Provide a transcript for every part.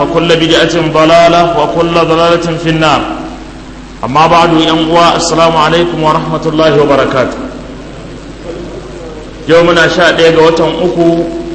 وكل بدعة ضلالة وكل ضلالة في النار أما بعد ينقوى السلام عليكم ورحمة الله وبركاته يومنا شاء ديغا وطن أكو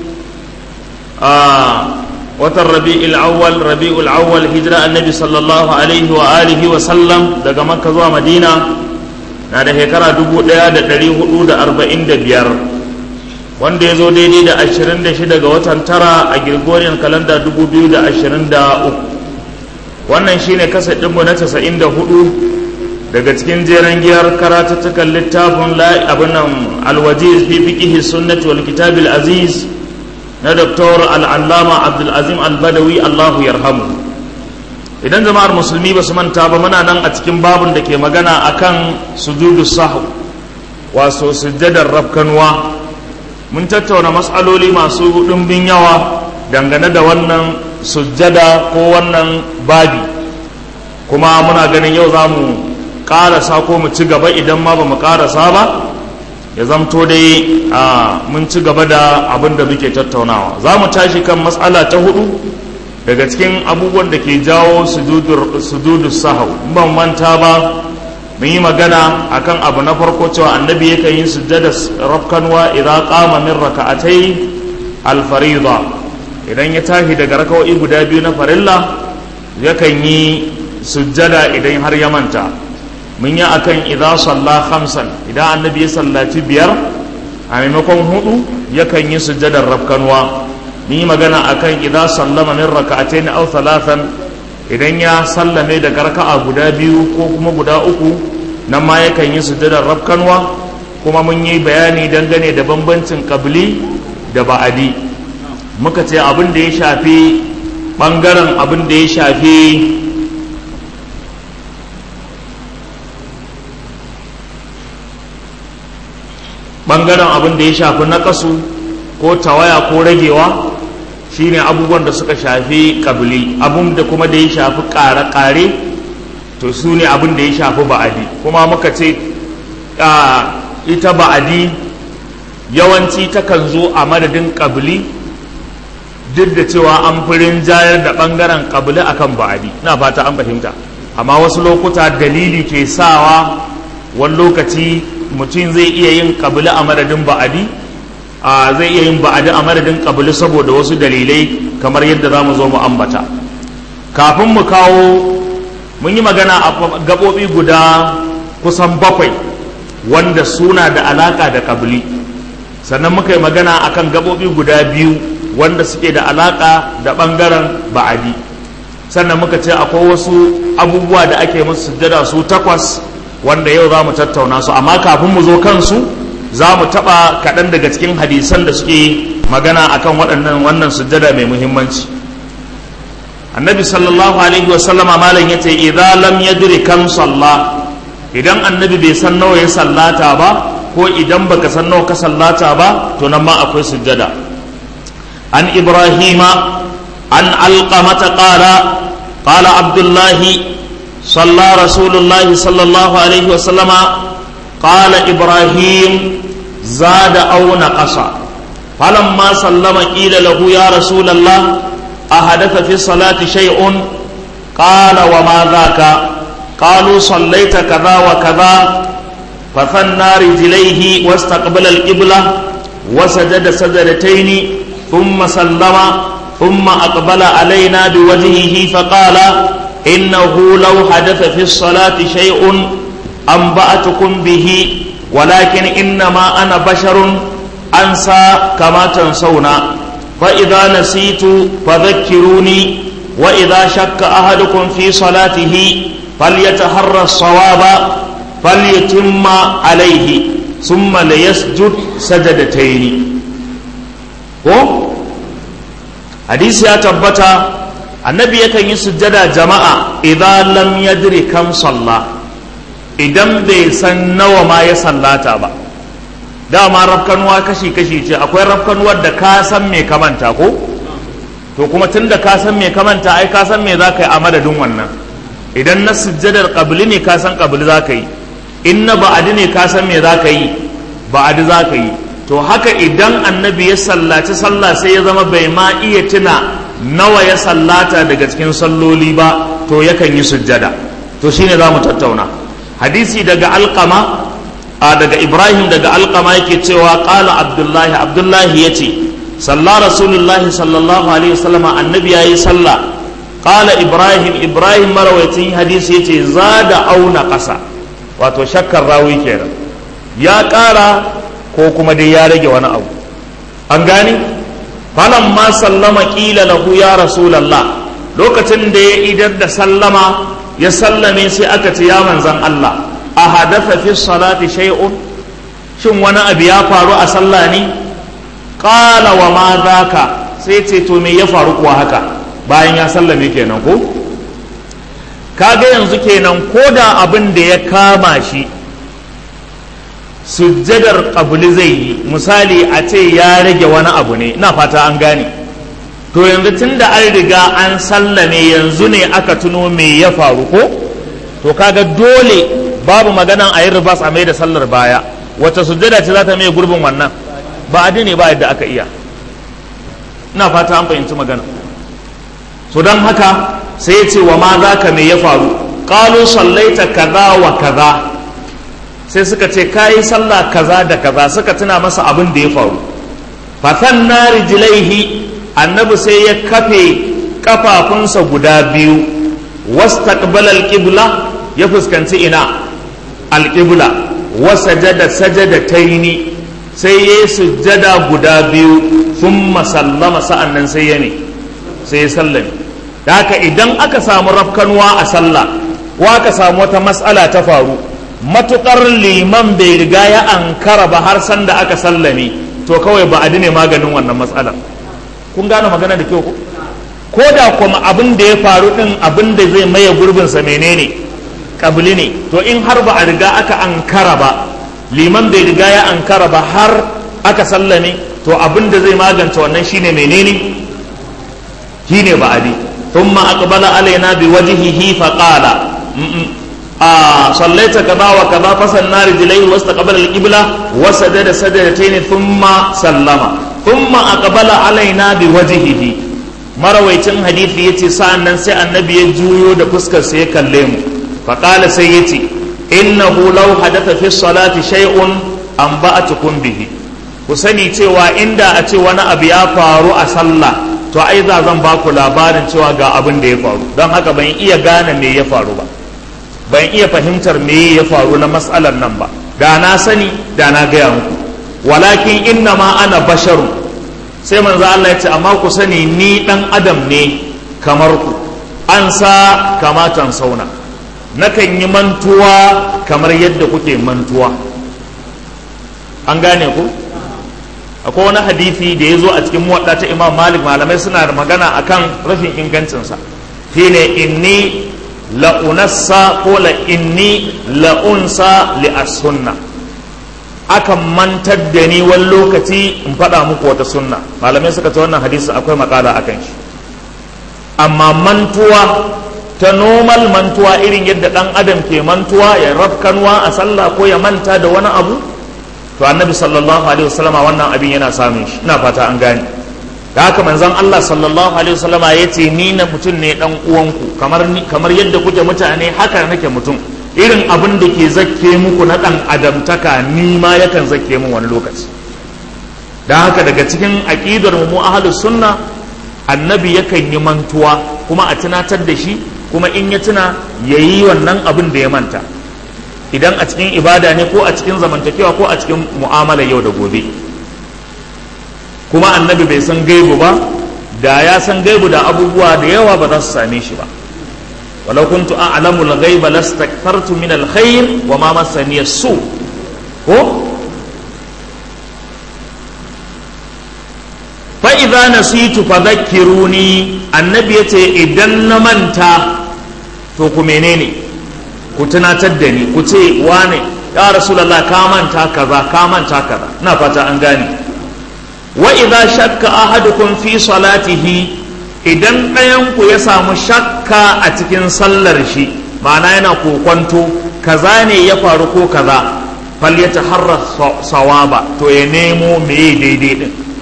آه وطن ربيع الأول ربيع الأول هجرة النبي صلى الله عليه وآله وسلم دقا مكة زوا مدينة na da shekara dubu ɗaya da ɗari hudu da arba'in da biyar wanda ya zo daidai da ashirin da shida ga watan tara a Gregorian kalanda dubu biyu da ashirin da uku wannan shine kasa ɗinmu na casa'in da hudu daga cikin jeren giyar karatattukan littafin abin nan alwajiz fi fiqihi sunnati wal kitabil aziz na doktor al'allama abdulazim albadawi allahu yarhamu idan jama'ar musulmi ba su manta ba muna nan a cikin babun da ke magana akan sujudu sahu wato sujjadar rafkanuwa mun tattauna matsaloli masu ɗumbin yawa dangane da wannan sujjada ko wannan babi kuma muna ganin yau za mu ƙarasa ko mu ci gaba idan ma ba mu ƙarasa ba ya zamto dai a mun ci gaba da abin da muke tattaunawa za mu tashi kan matsala ta hudu daga cikin abubuwan da ke jawo sujudu sahau ban manta ba mun yi magana akan abu na farko cewa annabi yakan yi sujjada rafkanwa idan qama min raka'atai al-fariḍa idan ya tashi daga raka'o'i guda biyu na farilla yakan yi sujjada idan har ya manta mun yi akan idan salla khamsan idan annabi ya sallaci biyar a maimakon hudu yakan yi sujjadar rafkanwa mun yi magana akan idan sallama min raka'atain aw thalathan idan ya sallame daga raka'a guda biyu ko kuma guda uku nan ma yakan yi sujjadar rafkanwa kuma mun yi bayani dangane da bambancin kabli da ba'adi muka ce abin da ya shafi bangaren abin da ya shafi bangaren abin da ya shafi naƙasu ko tawaya ko ragewa shine abubuwan da suka shafi kabili abun da kuma da ya shafi ƙare-ƙare to su ne abin da ya shafi ba'adi kuma muka ce ita ba'adi yawanci takan zo a madadin kabili duk da cewa an firin jayar da ɓangaren kabili akan ba'adi na fata an fahimta amma wasu lokuta dalili ke sawa wani lokaci mutum zai iya yin kabili a madadin ba'adi a zai iya yin ba'adi a madadin kabili saboda wasu dalilai kamar yadda za mu zo mu ambata kafin mu kawo mun yi magana a gaɓoɓi guda kusan bakwai wanda suna da alaƙa da kabili sannan muka yi magana akan gaɓoɓi guda biyu wanda suke da alaƙa da ɓangaren ba'adi sannan muka ce akwai wasu abubuwa da ake musu sujjada su takwas wanda yau za mu tattauna su amma kafin mu zo kansu za mu taɓa kaɗan daga cikin hadisan da suke magana akan waɗannan wannan sujjada mai muhimmanci annabi sallallahu alaihi wasallama malam ya ce idza lam yadri kam salla idan annabi bai san nawa ya sallata ba ko idan baka san nawa ka sallata ba to nan ma akwai sujjada an ibrahima an alqamata qala qala abdullahi صلى رسول الله صلى الله عليه وسلم قال إبراهيم زاد أو نقص فلما سلم قيل له يا رسول الله أحدث في الصلاة شيء قال وما ذاك قالوا صليت كذا وكذا فثنى رجليه واستقبل القبلة وسجد سجدتين ثم سلم ثم أقبل علينا بوجهه فقال إنه لو حدث في الصلاة شيء أنبأتكم به ولكن إنما أنا بشر أنسى كما تنسون فإذا نسيت فذكروني وإذا شك أحدكم في صلاته فليتحرى الصواب فليتم عليه ثم ليسجد سجدتين حديث يا تبتا annabi yakan yi sujjada jama'a idan lam yadri kam salla idan bai san nawa ma ya sallata ba dama rafkanuwa kashi kashi ce akwai rafkanuwar da ka san me kamanta ko to kuma tun da ka san me kamanta ai ka san me za ka yi a madadin wannan idan na sujjadar qabli ne ka san qabli za ka yi in na ba'adi ne ka san me za ka yi ba'adi za ka yi to haka idan annabi ya sallaci sallah sai ya zama bai ma iya tuna nawa ya sallata daga cikin salloli ba to yakan yi sujjada to shine za mu tattauna hadisi daga alqama a daga ibrahim daga alqama yake cewa qala abdullahi abdullahi yace salla rasulullahi sallallahu alaihi wasallam annabi yayi sallah qala ibrahim ibrahim marawaitin hadisi yace zada auna ƙasa wato shakkar rawi kenan ya ƙara ko kuma dai ya rage wani abu an gane falan ma sallama ƙila lahu ya rasulallah lokacin da ya idar da sallama ya sallame sai aka ce ya manzan Allah a hadafa fi salati shay'un shin wani abu ya faru a sallah ne qala wa ma zaka sai ce to me ya faru kuwa haka bayan ya sallame kenan ko kaga yanzu kenan ko da abin da ya kama shi sujjadar ƙabuli zai yi misali a ce ya rage wani abu ne ina fata an gane to yanzu tun da an riga an sallame yanzu ne aka tuno me ya faru ko to kaga dole babu maganan a yi ribas a mai da sallar baya wata sujjada ce za ta mai gurbin wannan ba a ne ba yadda aka iya ina fata an fahimci magana so don haka sai ya ce wa ma za ka me ya faru ƙalu sallaita kaza wa kaza sai suka ce kayi sallah kaza da kaza suka tuna masa abin da ya faru fatan na rijilaihi annabi sai ya kafe kafafunsa guda biyu wastaqbala alqibla ya fuskanci ina alqibla wa sajada sajadataini sai ya sujjada guda biyu thumma sallama sa'annan sai ya ne sai ya sallame da haka idan aka samu rafkanuwa a sallah ko aka samu wata mas'ala ta faru matukar liman bai riga ya ankara ba har sanda aka sallame to kawai ba a ne maganin wannan matsalar kun gane magana da kyau ko ko da kuma abin da ya faru din abin da zai maye gurbinsa menene kabili ne to in har ba a riga aka ankara ba liman bai riga ya ankara ba har aka sallame to abin da zai magance wannan shine menene shine ba'adi thumma aqbala alaina biwajhihi faqala آه صليت كذا وكذا فصلنا رجليه واستقبل القبلة وسجد سجدتين ثم سلم ثم أقبل علينا بوجهه مرويتين حديث يتي سأن ننسي النبي يجويو دا فسكر سيكلم فقال سيتي إنه لو حدث في الصلاة شيء أنبأتكم به kusani cewa inda a ce wani abu ya faru a sallah to ai za zan ba ku labarin cewa ga abin da ya faru don haka ban iya gane me ya faru ba ban iya fahimtar me ya faru na matsalar nan ba da na sani da na gaya muku walakin inna ma ana basharu sai manzo Allah ya ce amma ku sani ni dan adam ne kamar ku an sa kamatan sauna nakan yi mantuwa kamar yadda kuke mantuwa an gane ku akwai wani hadisi da ya zo a cikin muwadda ta imam malik malamai suna da magana akan rashin ingancinsa shine inni la'unassa ko la'inni la'unsa li'as-sunna akan mantar da ni wani lokaci in faɗa muku wata sunna malamai suka ce wannan hadisi akwai makala a kan shi amma mantuwa ta normal mantuwa irin yadda ɗan adam ke mantuwa ya rafkanwa a sallah ko ya manta da wani abu to annabi sallallahu alaihi wasallama wannan abin yana samun shi ina fata an gane da haka manzon Allah sallallahu alaihi wasallam ya ce ni na mutum ne dan uwanku kamar kamar yadda kuke mutane haka nake mutum irin abin da ke zakke muku na dan adamtaka ni ma yakan zakke min wani lokaci dan haka daga cikin aqidar mu ahlus sunna annabi yakan yi mantuwa kuma a tunatar da shi kuma in ya tuna yayi wannan abin da ya manta idan a cikin ibada ne ko a cikin zamantakewa ko a cikin mu'amala yau da gobe kuma annabi bai san gaibu ba da ya san gaibu da abubuwa da yawa ba za su same shi ba walau kuntu a'lamu al-ghaiba lastakthartu min al-khair wa ma massani su ko fa idza nasitu fadhakkiruni annabi yace idan na manta to ku menene ku tunatar da ni ku ce wane ya rasulullah ka manta kaza ka manta kaza ina fata an gane wa idza shakka ahadukum fi salatihi idan ɗayanku ya samu shakka a cikin sallar shi ma'ana yana kokwanto kaza ne ya faru ko kaza fal ya taharra sawaba to ya nemo meye daidai din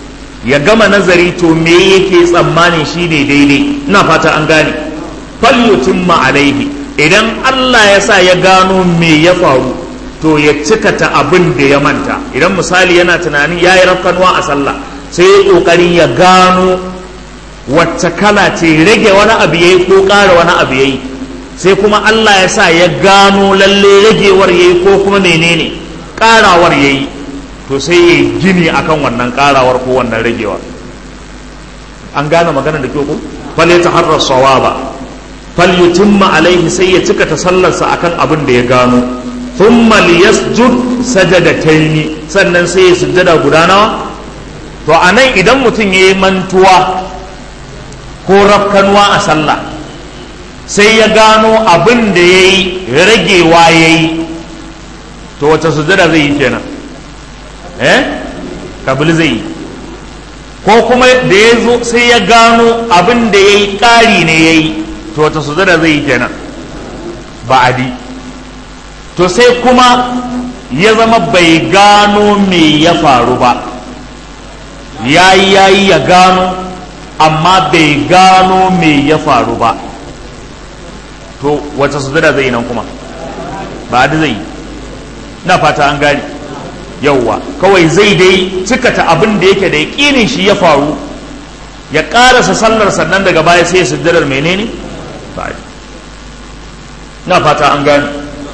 ya gama nazari to me yake tsammanin shi ne daidai ina fata an gane falyutimma alaihi idan Allah ya sa ya gano me ya faru to ya cikata abin da ya manta idan misali yana tunanin ya yi rafkanuwa a sallah sai ya ƙoƙarin ya gano wacce kala ce rage wani abu ya yi ko ƙara wani abu ya yi sai kuma Allah ya sa ya gano lalle ragewar ya yi ko kuma menene ƙarawar ya yi to sai ya gini akan wannan ƙarawar ko wannan ragewar an gane magana da kyau ko fal ya taharrar sawaba fal yutimma alaihi sai ya cika ta sallarsa akan abin da ya gano thumma liyasjud sajadataini sannan sai ya sujjada guda nawa to anan idan mutum yayi mantuwa ko rafkanuwa a sallah sai ya gano abin da yayi ragewa yayi to wata sujjada zai yi kenan eh kabili zai yi ko kuma da ya zo sai ya gano abin da ya yi ƙari ne ya yi to wata sujada zai yi kenan ba'adi to sai kuma ya zama bai gano me ya faru ba ya yi ya yi ya gano amma bai gano me ya faru ba to wata sujada zai yi nan kuma ba'adi zai yi na fata an gani yauwa kawai zai dai cikata abin da yake da yaƙinin shi ya faru ya ƙarasa sallar sannan daga baya sai ya sujjadar menene ba na fata an gane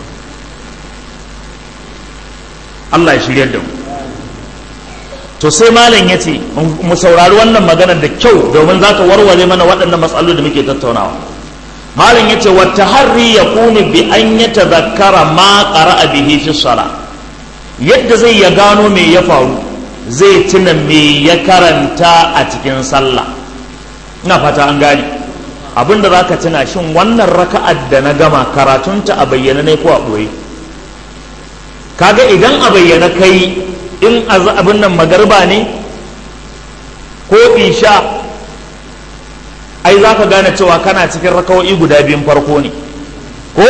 Allah ya shiryar da mu to sai malam ya ce mu saurari wannan maganar da kyau domin za ta warware mana waɗannan matsaloli da muke tattaunawa malam ya ce wata harri ya kuni bi an ya tazakkara ma ƙara bihi fi sala yadda zai ya gano me ya faru zai tuna me ya karanta a cikin sallah ina fata an gane abinda za ka tuna shin wannan raka'ar da na gama karatunta a bayyana ne ko a ɓoye kaga idan a bayyana kai in abin nan magarba ne ko isha ai za ka gane cewa kana cikin raka'o'i guda biyun farko ne ko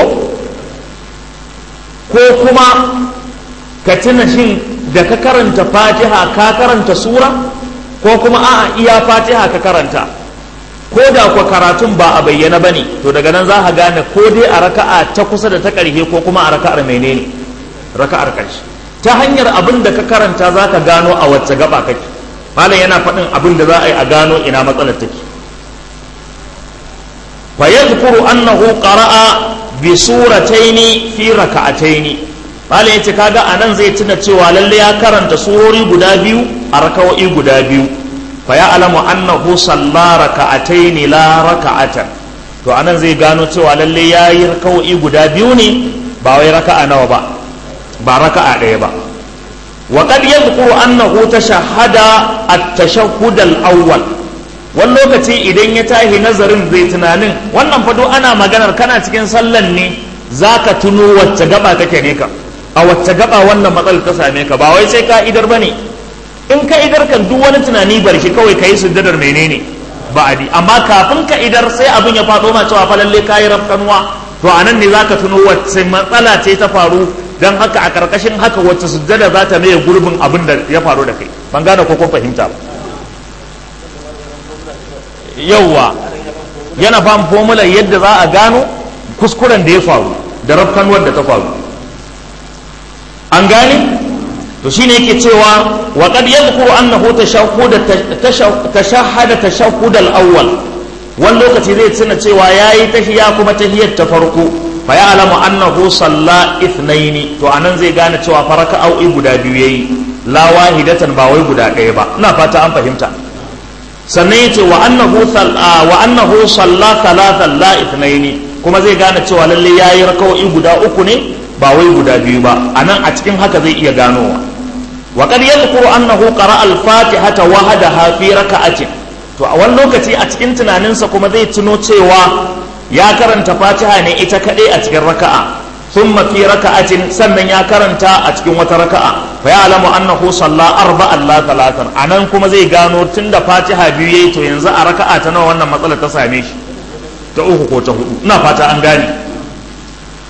ko kuma ka tuna shin da ka karanta fatiha ka karanta sura ko kuma a'a iya fatiha ka karanta ko da kuwa karatun ba a bayyana ba ne to daga nan za ka gane ko dai a raka'a ta kusa da ta ƙarshe ko kuma a raka'ar menene raka'ar ƙarshe ta hanyar abin da ka karanta za ka gano a wacce gaba kake malam yana faɗin abin da za a yi a gano ina matsalar take fa yadhkuru annahu qara'a bi surataini fi raka'ataini malam yace kaga anan zai tuna cewa lalle ya karanta surori guda biyu a raka'o'i guda biyu fa ya alamu annahu salla raka'ataini la raka'atan to anan zai gano cewa lalle yayi raka'o'i guda biyu ne ba wai raka'a nawa ba ba raka'a ɗaya ba wa qad yadhkuru annahu tashahhada at-tashahhud al-awwal wani lokaci idan ya tahi nazarin zai tunanin wannan fado ana maganar kana cikin sallan ne zaka tuno wacce gaba take ne ka a wacce gaba wannan matsalar ta same ka ba wai sai ka idar bane in ka idar kan duk wani tunani bar shi kawai ka yi sujjadar menene ba'adi amma kafin ka idar sai abin ya faɗo ma cewa fa lalle kayi rafkanuwa to anan ne zaka tuno wacce matsala ce ta faru dan haka a karkashin haka wacce sujjada za ta maye gurbin abin da ya faru da kai ban gane ko kun fahimta ba yauwa yana fam formula yadda za a gano kuskuren da ya faru da rafkanuwar da ta faru an gane to shine yake cewa wa qad yadhkuru annahu tashahhud tashahhada tashahhud al-awwal wani lokaci zai tuna cewa yayi tahiyya kuma tahiyyar ta farko fa ya'lamu annahu salla ithnaini to anan zai gane cewa faraka au'i guda biyu yayi la wahidatan ba wai guda ɗaya ba ina fata an fahimta sannan yace wa annahu wa annahu salla thalathan la ithnaini kuma zai gane cewa lalle yayi raka'o'i guda uku ne ba wai guda biyu ba anan a cikin haka zai iya ganowa wa qad yadhkuru annahu qara'a al-fatihata wahdaha fi raka'atin to a wani lokaci a cikin tunaninsa kuma zai tuno cewa ya karanta fatiha ne ita kadai a cikin raka'a thumma fi raka'atin sannan ya karanta a cikin wata raka'a fa ya'lamu annahu salla arba'an la talatan anan kuma zai gano tunda fatiha biyu yayi to yanzu a raka'a ta nawa wannan matsalar ta same shi ta uku ko ta hudu ina fata an gane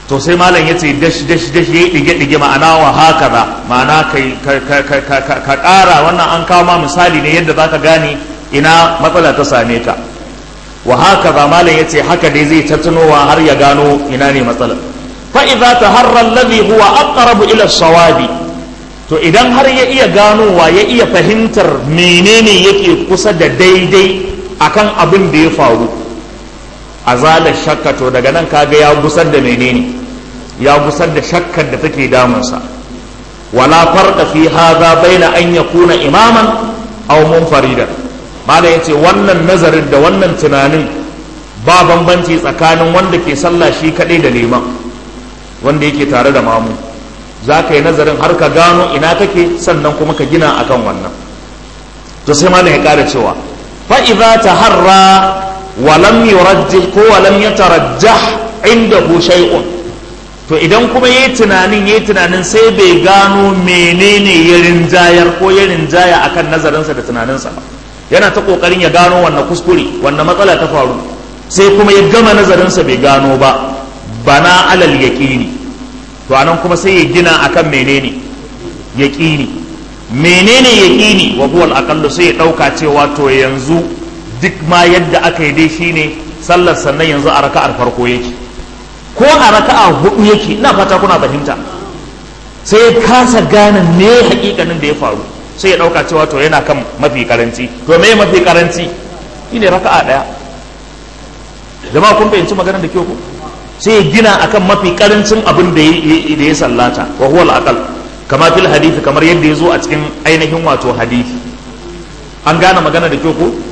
to sai malam ya ce dash dash dash ya dige dige ma'ana wa haka ba ma'ana kai ka ƙara wannan an kawo ma misali ne yadda zaka gane ina matsala ta same ka wa haka ba malam ya ce haka dai zai tattanowa har ya gano ina ne matsalar fa idza taharra alladhi huwa aqrabu ila sawabi to idan har ya iya ganowa ya iya fahimtar menene yake kusa da daidai akan abin da ya faru azalar shakka to daga nan kaga ya gusar da menene ya gusar da shakkar da take damunsa wala farqa fi hadha baina an yakuna imaman aw munfarida mala yace wannan nazarin da wannan tunanin ba bambanci tsakanin wanda ke sallah shi kadai da liman wanda yake tare da mamu za ka yi nazarin har ka gano ina kake sannan kuma ka gina akan wannan to sai malam ya kara cewa fa idza taharra wa lam yurajjih ko wa lam yatarajjah indahu shay'un to idan kuma yayi tunanin yayi tunanin sai bai gano menene ya rinjayar ko ya rinjaya akan nazarinsa da tunaninsa ba yana ta kokarin ya gano wannan kuskure wannan matsala ta faru sai kuma ya gama nazarinsa bai gano ba bana alal yaqini to anan kuma sai ya gina akan menene yaqini menene yaqini wa huwa al sai ya dauka cewa to yanzu duk ma yadda aka yi dai shine sallar sannan yanzu a raka'ar farko yake ko a raka'a hudu yake ina fata kuna fahimta sai ya kasa gane me hakikanin da ya faru sai ya dauka cewa to yana kan mafi karanci to me mafi karanci shine raka'a daya jama'a kun fahimci maganar da ke ku sai ya gina akan mafi karancin abin da ya sallata wa huwa al kama fil hadisi kamar yadda ya zo a cikin ainihin wato hadisi an gane magana da kyau ko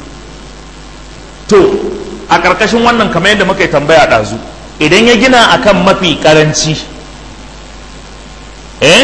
to a ƙarƙashin wannan kamar yadda muka yi tambaya ɗazu idan ya gina akan mafi karanci eh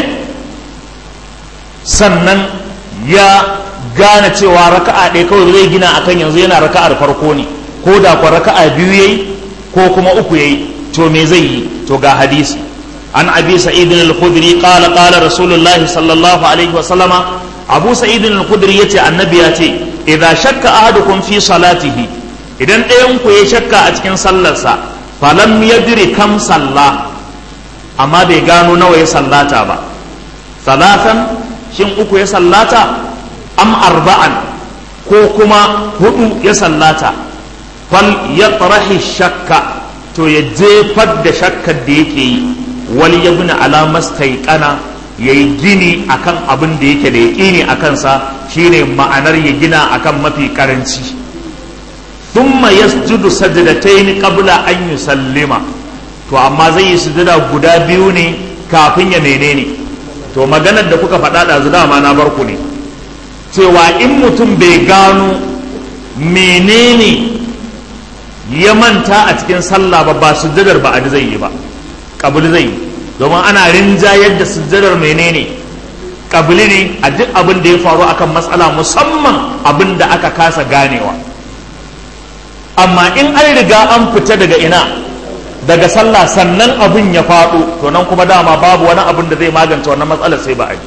sannan ya gane cewa raka'a ɗaya kawai zai gina akan yanzu yana raka'ar farko ne ko da kwa raka'a biyu yayi ko kuma uku yayi to me zai yi to ga hadisi an abi sa'id al-khudri qala qala rasulullah sallallahu alaihi wa sallama abu sa'id al-khudri yace annabi ya ce idza shakka ahadukum fi salatihi idan ɗayan ku ya shakka a cikin sallarsa falam yadri kam salla amma bai gano nawa ya sallata ba salatan shin uku ya sallata am arba'an ko kuma hudu ya sallata fal yatrahi shakka to ya jefar da shakkar da yake yi wal yabna ala mastaiqana yayi gini akan abin da yake da yaqini akan sa shine ma'anar ya gina akan mafi karanci thumma yasjudu sajdatayn qabla an yusallima to amma zai yi sujada guda biyu ne kafin ya menene to maganar da kuka faɗa da dama na barku ne cewa in mutum bai gano menene ya manta a cikin sallah ba ba sujjadar ba a zai yi ba kabuli zai yi domin ana rinjayar da sujjadar menene kabuli ne a duk abin da ya faru akan matsala musamman abin da aka kasa ganewa amma in an riga an fita daga ina daga sallah sannan abin ya faɗo to nan kuma dama babu wani abin da zai magance wannan matsalar sai ba a yi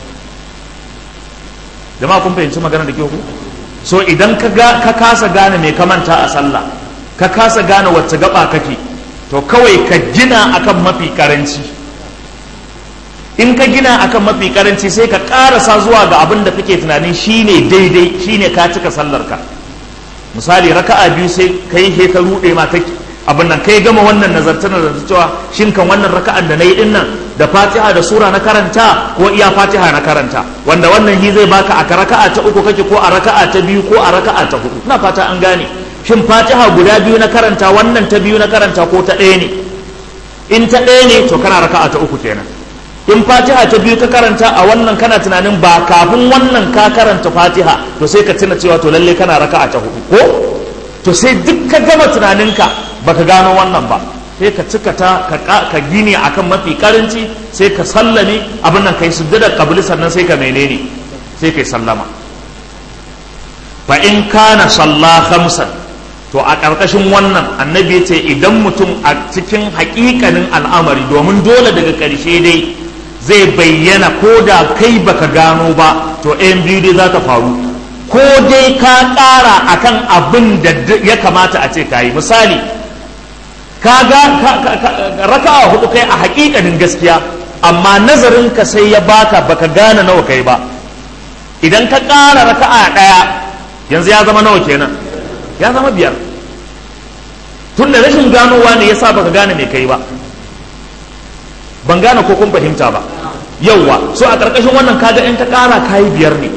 jama'a kun fahimci magana da ke ku so idan ka kasa gane mai kamanta a sallah ka kasa gane wacce gaba kake to kawai ka gina akan mafi karanci in ka gina akan mafi karanci sai ka karasa zuwa ga abin da kake tunanin shine daidai shine ka cika sallar ka misali raka'a biyu sai kai he ka rude ma take abin nan kai gama wannan nazartar da cewa shin kan wannan raka'an da nayi din nan da Fatiha da sura na karanta ko iya Fatiha na karanta wanda wannan hi zai baka a raka'a ta uku kake ko a raka'a ta biyu ko a raka'a ta hudu ina fata an gane shin fatiha guda biyu na karanta wannan ta biyu na karanta ko ta ɗaya ne in ta ɗaya ne to kana raka'a ta uku kenan in fatiha ta biyu ka karanta a wannan kana tunanin ba kafin wannan ka karanta fatiha to sai ka tuna cewa to lalle kana raka'a ta hudu ko to sai duk ka gama tunaninka baka gano wannan ba sai ka cika ta ka gini akan mafi karanci sai ka sallame abin nan kai sujjada qabli sannan sai ka menene sai kai sallama fa in kana salla khamsan to a ƙarƙashin wannan annabi ya ce idan mutum a cikin haƙiƙanin al'amari domin dole daga ƙarshe dai zai bayyana ko da kai baka gano ba to ɗayan biyu dai za ta faru ko dai ka ƙara akan abin da ya kamata a ce ka yi misali kaga raka'a hudu kai a hakikanin gaskiya amma nazarin ka sai ya baka baka gane nawa kai ba idan ka ƙara raka'a ɗaya yanzu ya zama nawa kenan ya zama biyar tun da rashin ganowa ne yasa baka gane mai kai ba ban gane ko kun fahimta ba yauwa so a ƙarƙashin wannan kaga in ka ƙara kayi biyar ne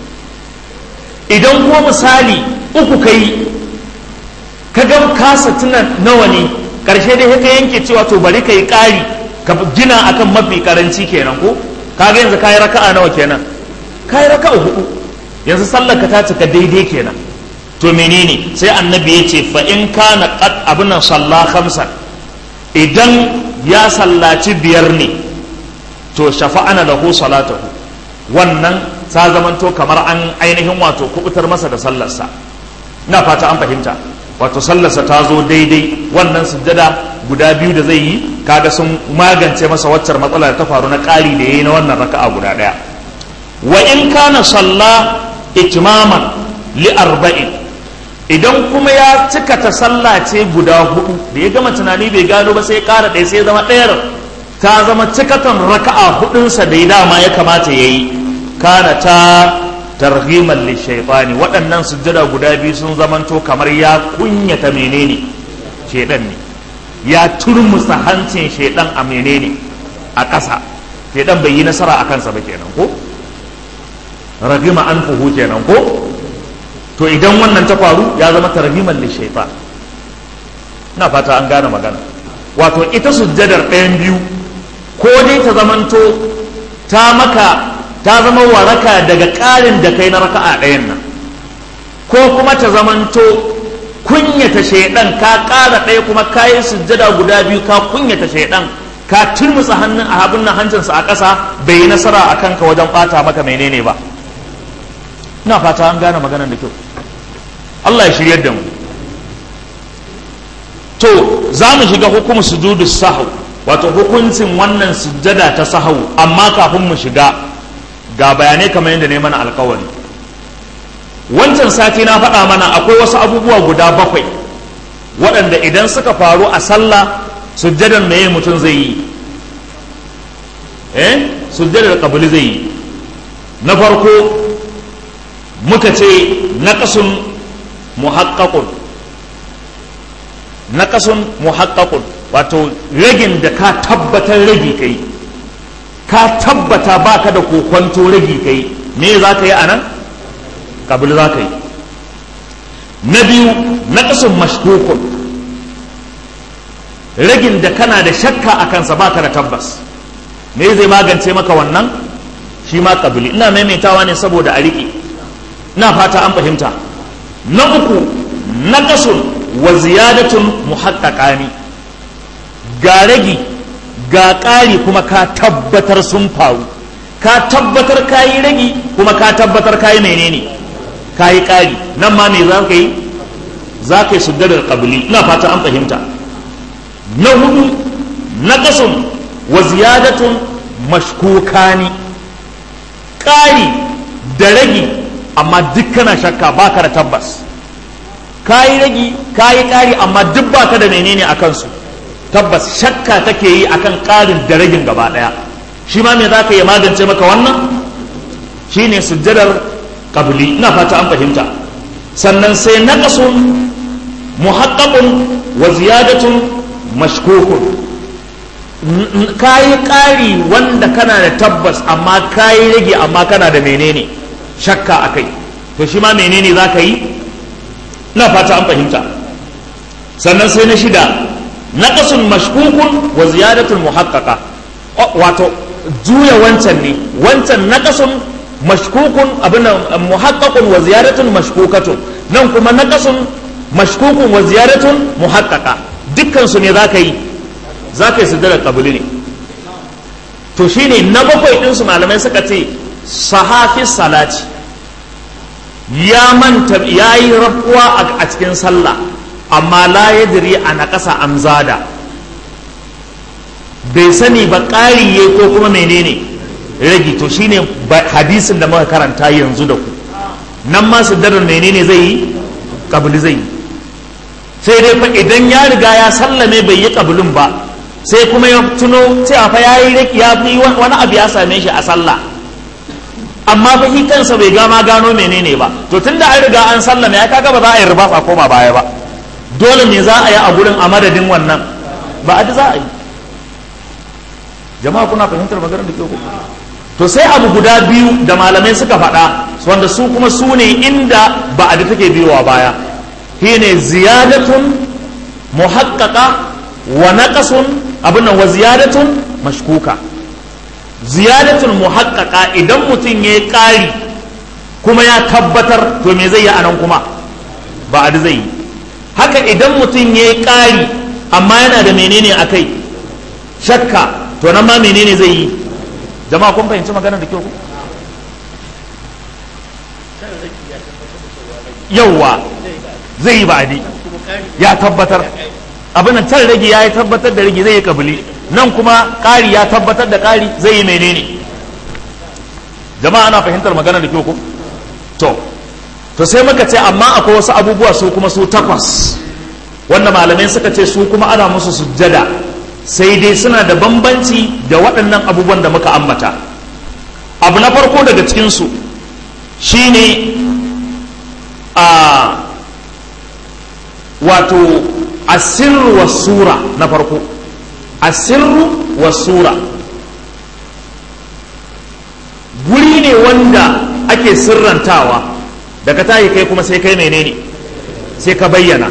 idan kuma misali uku kai ka ga kasa tuna nawa ne ƙarshe dai ka yanke cewa to bari ka yi ƙari ka gina akan mafi karanci kenan ko kaga yanzu kayi raka'a nawa kenan kayi raka'a hudu yanzu sallar ka ta cika daidai kenan to menene sai annabi ya ce fa in kana qad abin nan salla khamsan idan ya sallaci biyar ne to shafa'ana lahu salatahu wannan ta zamanto kamar an ainihin wato kubutar masa da sallarsa ina fata an fahimta wato sallarsa ta zo daidai wannan sujjada guda biyu da zai yi kaga sun magance masa waccar matsala da ta faru na ƙari da yayi na wannan raka'a guda ɗaya wa in kana salla itmaman li arba'in idan kuma ya cika ta sallah ce guda hudu da ya gama tunani bai gano ba sai ƙara ɗaya sai zama ɗayar ta zama cikatan raka'a hudunsa da ya dama ya kamata ya yi kana ta targhiman lishaitani waɗannan sujjada guda biyu sun zamanto kamar ya kunyata menene shaidan ne ya turmusa hancin shaidan a menene a ƙasa shaidan bai yi nasara a kansa ba kenan ko ragima an fuhu kenan ko to idan wannan ta faru ya zama targhiman lishaitan na fata an gane magana wato ita sujjadar ɗayan biyu ko dai ta zamanto ta maka ta zama waraka daga ƙarin da kai na raka'a ɗayan nan ko kuma ta zamanto kunyata shaidan ka ƙara ɗaya kuma ka yi sujjada guda biyu ka kunyata shaidan ka turmusa hannun a abin nan hancinsa a ƙasa bai yi nasara a kanka wajen ɓata maka menene ba ina fata an gane maganar da kyau Allah ya shiryar da mu to za mu shiga hukumar sujudu sahu wato hukuncin wannan sujjada ta sahau amma kafin mu shiga ga bayanai kamar yadda ne mana alkawari wancan sati na faɗa mana akwai wasu abubuwa guda bakwai waɗanda idan suka faru a sallah sujjadar meye mutum zai yi eh sujjadar kabili zai yi na farko muka ce naqasun muhaqqaqun naqasun muhaqqaqun wato ragin da ka tabbatar ragi kai ka tabbata baka da kokwanto ragi kai me za ka yi a nan kabil za ka yi na biyu na ƙasun mashkukun ragin da kana da shakka a kansa baka da tabbas me zai magance maka wannan shi ma kabili ina maimaitawa ne saboda a riƙe ina fata an fahimta na uku na ƙasun wa ziyadatun muhaƙaƙani ga ragi ga ƙari kuma ka tabbatar sun faru ka tabbatar ka yi ragi kuma ka tabbatar ka yi menene ka yi ƙari nan ma me za ka yi za ka yi sujjadar ƙabili ina fata an fahimta na hudu na ƙasun wa ziyadatun mashkukani ƙari da ragi amma duk kana shakka baka da tabbas ka yi ragi ka yi ƙari amma duk baka da menene a kansu tabbas shakka take yi akan ƙarin da ragin gaba ɗaya shi ma me za ka yi magance maka wannan shi ne sujjadar ƙabili ina fata an fahimta sannan sai naƙasun muhaqqaqun wa ziyadatun mashkukun ka yi ƙari wanda kana da tabbas amma ka yi rage amma kana da menene shakka a kai to shi ma menene za ka yi ina fata an fahimta sannan sai na shida naqasun mashkukun wa ziyadatul muhaqqaqa wato juya wancan ne wancan naqasun mashkukun abin muhaqqaqun wa ziyadatun mashkukatun nan kuma naqasun mashkukun wa ziyadatun muhaqqaqa dukkan su ne zaka yi zaka yi sujjadar qabli ne to shine na bakwai din su malamai suka ce sahafi salati ya manta yayi rafuwa a cikin sallah amma la yadri a naƙasa amzada bai sani ba ƙari ya ko kuma menene ragi to shine hadisin da muka karanta yanzu da ku nan ma sujjadar menene zai yi kabili zai yi sai dai fa idan ya riga ya sallame bai yi kabulin ba sai kuma ya tuno cewa fa ya yi ya fi wani abu ya same shi a sallah amma fa shi kansa bai gama gano menene ba to tunda an riga an sallame ya kaga ba za a yi riba a koma baya ba dole me za a yi a gurin a madadin wannan ba a za a yi jama'a kuna fahimtar maganar da ke ku to sai abu guda biyu da malamai suka faɗa wanda su kuma su ne inda ba a da take biyowa baya shine ziyadatun muhaqqaqa wa naqasun abin nan wa ziyadatun mashkuka ziyadatun muhaqqaqa idan mutum ya yi ƙari kuma ya tabbatar to me zai yi anan kuma ba a zai yi haka idan mutum ya yi ƙari amma yana da menene a kai shakka to nan ma menene zai yi jama'a kun fahimci maganar da kyau ku yauwa zai yi ba'adi ya tabbatar abin nan can rage ya yi tabbatar da rage zai yi kabili nan kuma ƙari ya tabbatar da ƙari zai yi menene jama'a ana fahimtar maganar da kyau ku to to sai muka ce amma akwai wasu abubuwa su kuma su takwas wanda malamai suka ce su kuma ana musu sujjada sai dai suna da bambanci da waɗannan abubuwan da muka ambata abu na farko daga cikinsu shine a wato asirru wa sura na farko asirru wa sura guri ne wanda ake sirrantawa daga tayi kai kuma sai kai menene sai ka bayyana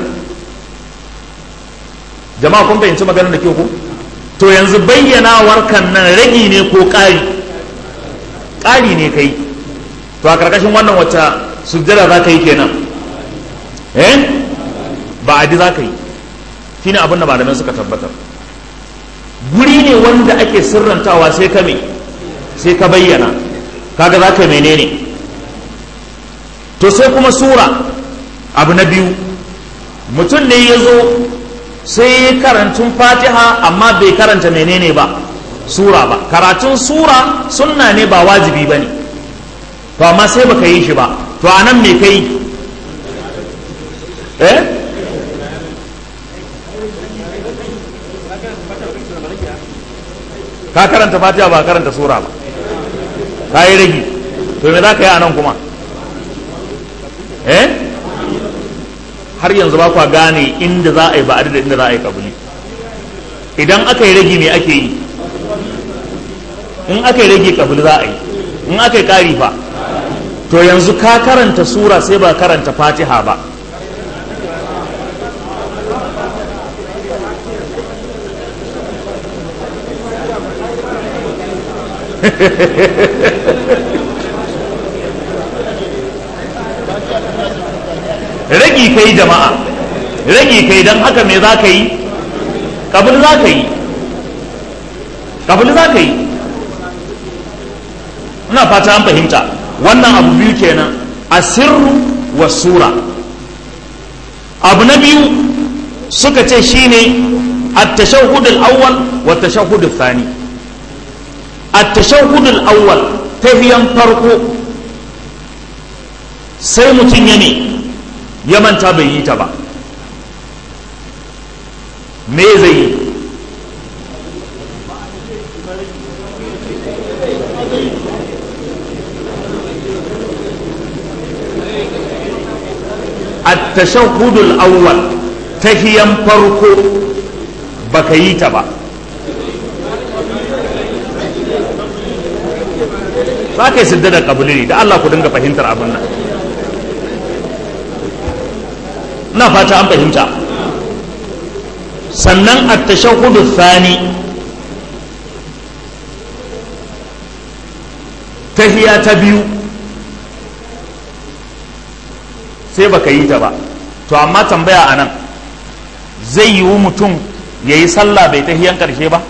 jama'a kun fahimci maganar da ke ku to yanzu bayyanawar kan nan ragi ne ko ƙari ƙari ne kai to a ƙarƙashin wannan wacce sujjada za ka yi kenan eh ba adi za ka yi shi ne abin da malamai suka tabbatar guri ne wanda ake sirrantawa sai ka me sai ka bayyana kaga za ka menene to sai kuma sura abu na biyu mutum ne ya zo sai karantun fatiha amma bai karanta menene ba sura ba karatun sura sunna ne ba wajibi ba ne to amma sai baka yi shi ba to a nan me kai eh ka karanta fatiha ba karanta sura ba ka yi ragi to me za ka yi a nan kuma eh har yanzu ba kwa gane inda za a yi ba'adi da inda za a yi kabuli idan aka yi ragi me ake yi in aka yi ragi kabuli za a yi in aka yi ƙari fa to yanzu ka karanta sura sai ba karanta fatiha ba ragi kai jama'a ragi kai don haka me za ka yi kabul za ka yi kabul za ka yi ina fata an fahimta wannan abu biyu kenan asirru wa sura abu na biyu suka ce shine at-tashahhud al-awwal wa at-tashahhud al-thani at-tashahhud al-awwal tahiyan farko sai mutum ya ne ya manta bai yi ta ba me zai yi التشهد الأول تهيا فرقو بكيت با za ka yi siddada kabuli ne da Allah ku dinga fahimtar abin nan na fata an fahimta sannan a tashahudu thani tahiya ta biyu sai baka yi ta ba to amma tambaya a nan zai yiwu mutum ya yi sallah bai tahiyan karshe ba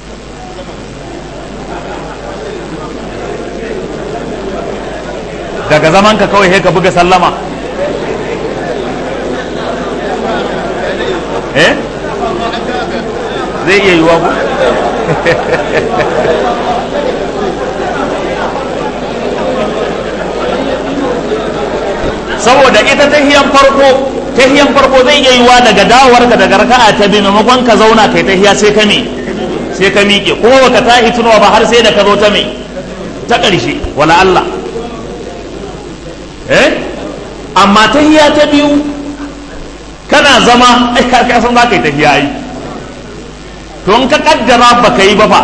daga zamanka kawai sai ka buga sallama eh zai iya yiwuwa ku saboda ita tahiyan farko tahiyan farko zai iya yiwa daga dawowarka daga raka'a ta biyu maimakon ka zauna kai tahiya sai ka me sai ka miƙe kuma baka tahi tunawa ba har sai da ka zo ta me ta ƙarshe wala Allah eh amma tahiya ta biyu kana zama ai ka san za ka yi tahiya ai to in ka kaddara baka yi ba fa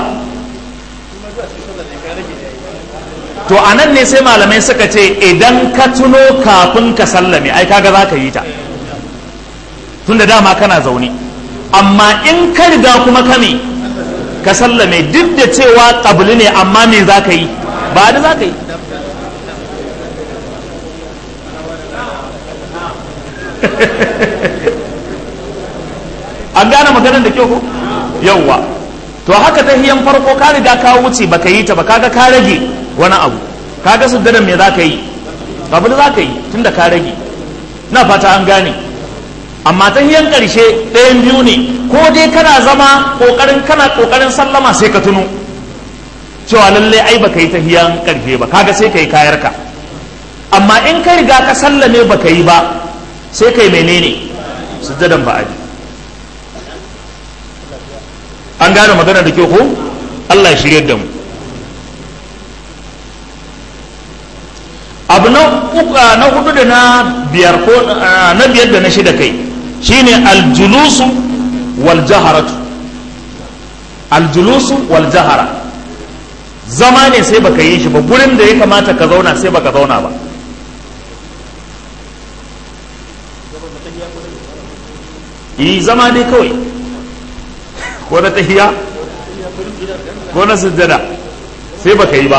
to a nan ne sai malamai suka ce idan ka tuno kafin ka sallame ai kaga za ka yi ta tun da dama kana zaune amma in ka riga kuma ka me ka sallame duk da cewa ƙabli ne amma me za ka yi ba da za ka yi an gane maganar da kyau ko yauwa to haka ta hiyan farko ka riga ka wuce baka yi ta ba kaga ka rage wani abu kaga sujjada me za ka yi babu da za ka yi tunda ka rage na fata an gane amma ta hiyan karshe ɗayan biyu ne ko dai kana zama kokarin kana kokarin sallama sai ka tuno cewa lalle ai baka yi ta hiyan karshe ba kaga sai ka yi kayarka amma in ka riga ka sallame baka yi ba sai kai menene sujjadan ba'adi an gane magana da kyau ko Allah ya shirye da mu abu na na hudu da na biyar ko na biyar da na shida kai shine aljulusu wal jaharatu aljulusu wal jahara zama ne sai baka yi shi ba gurin da ya kamata ka zauna sai baka zauna ba yi zama dai kawai ko na tahiya ko na sujjada sai baka yi ba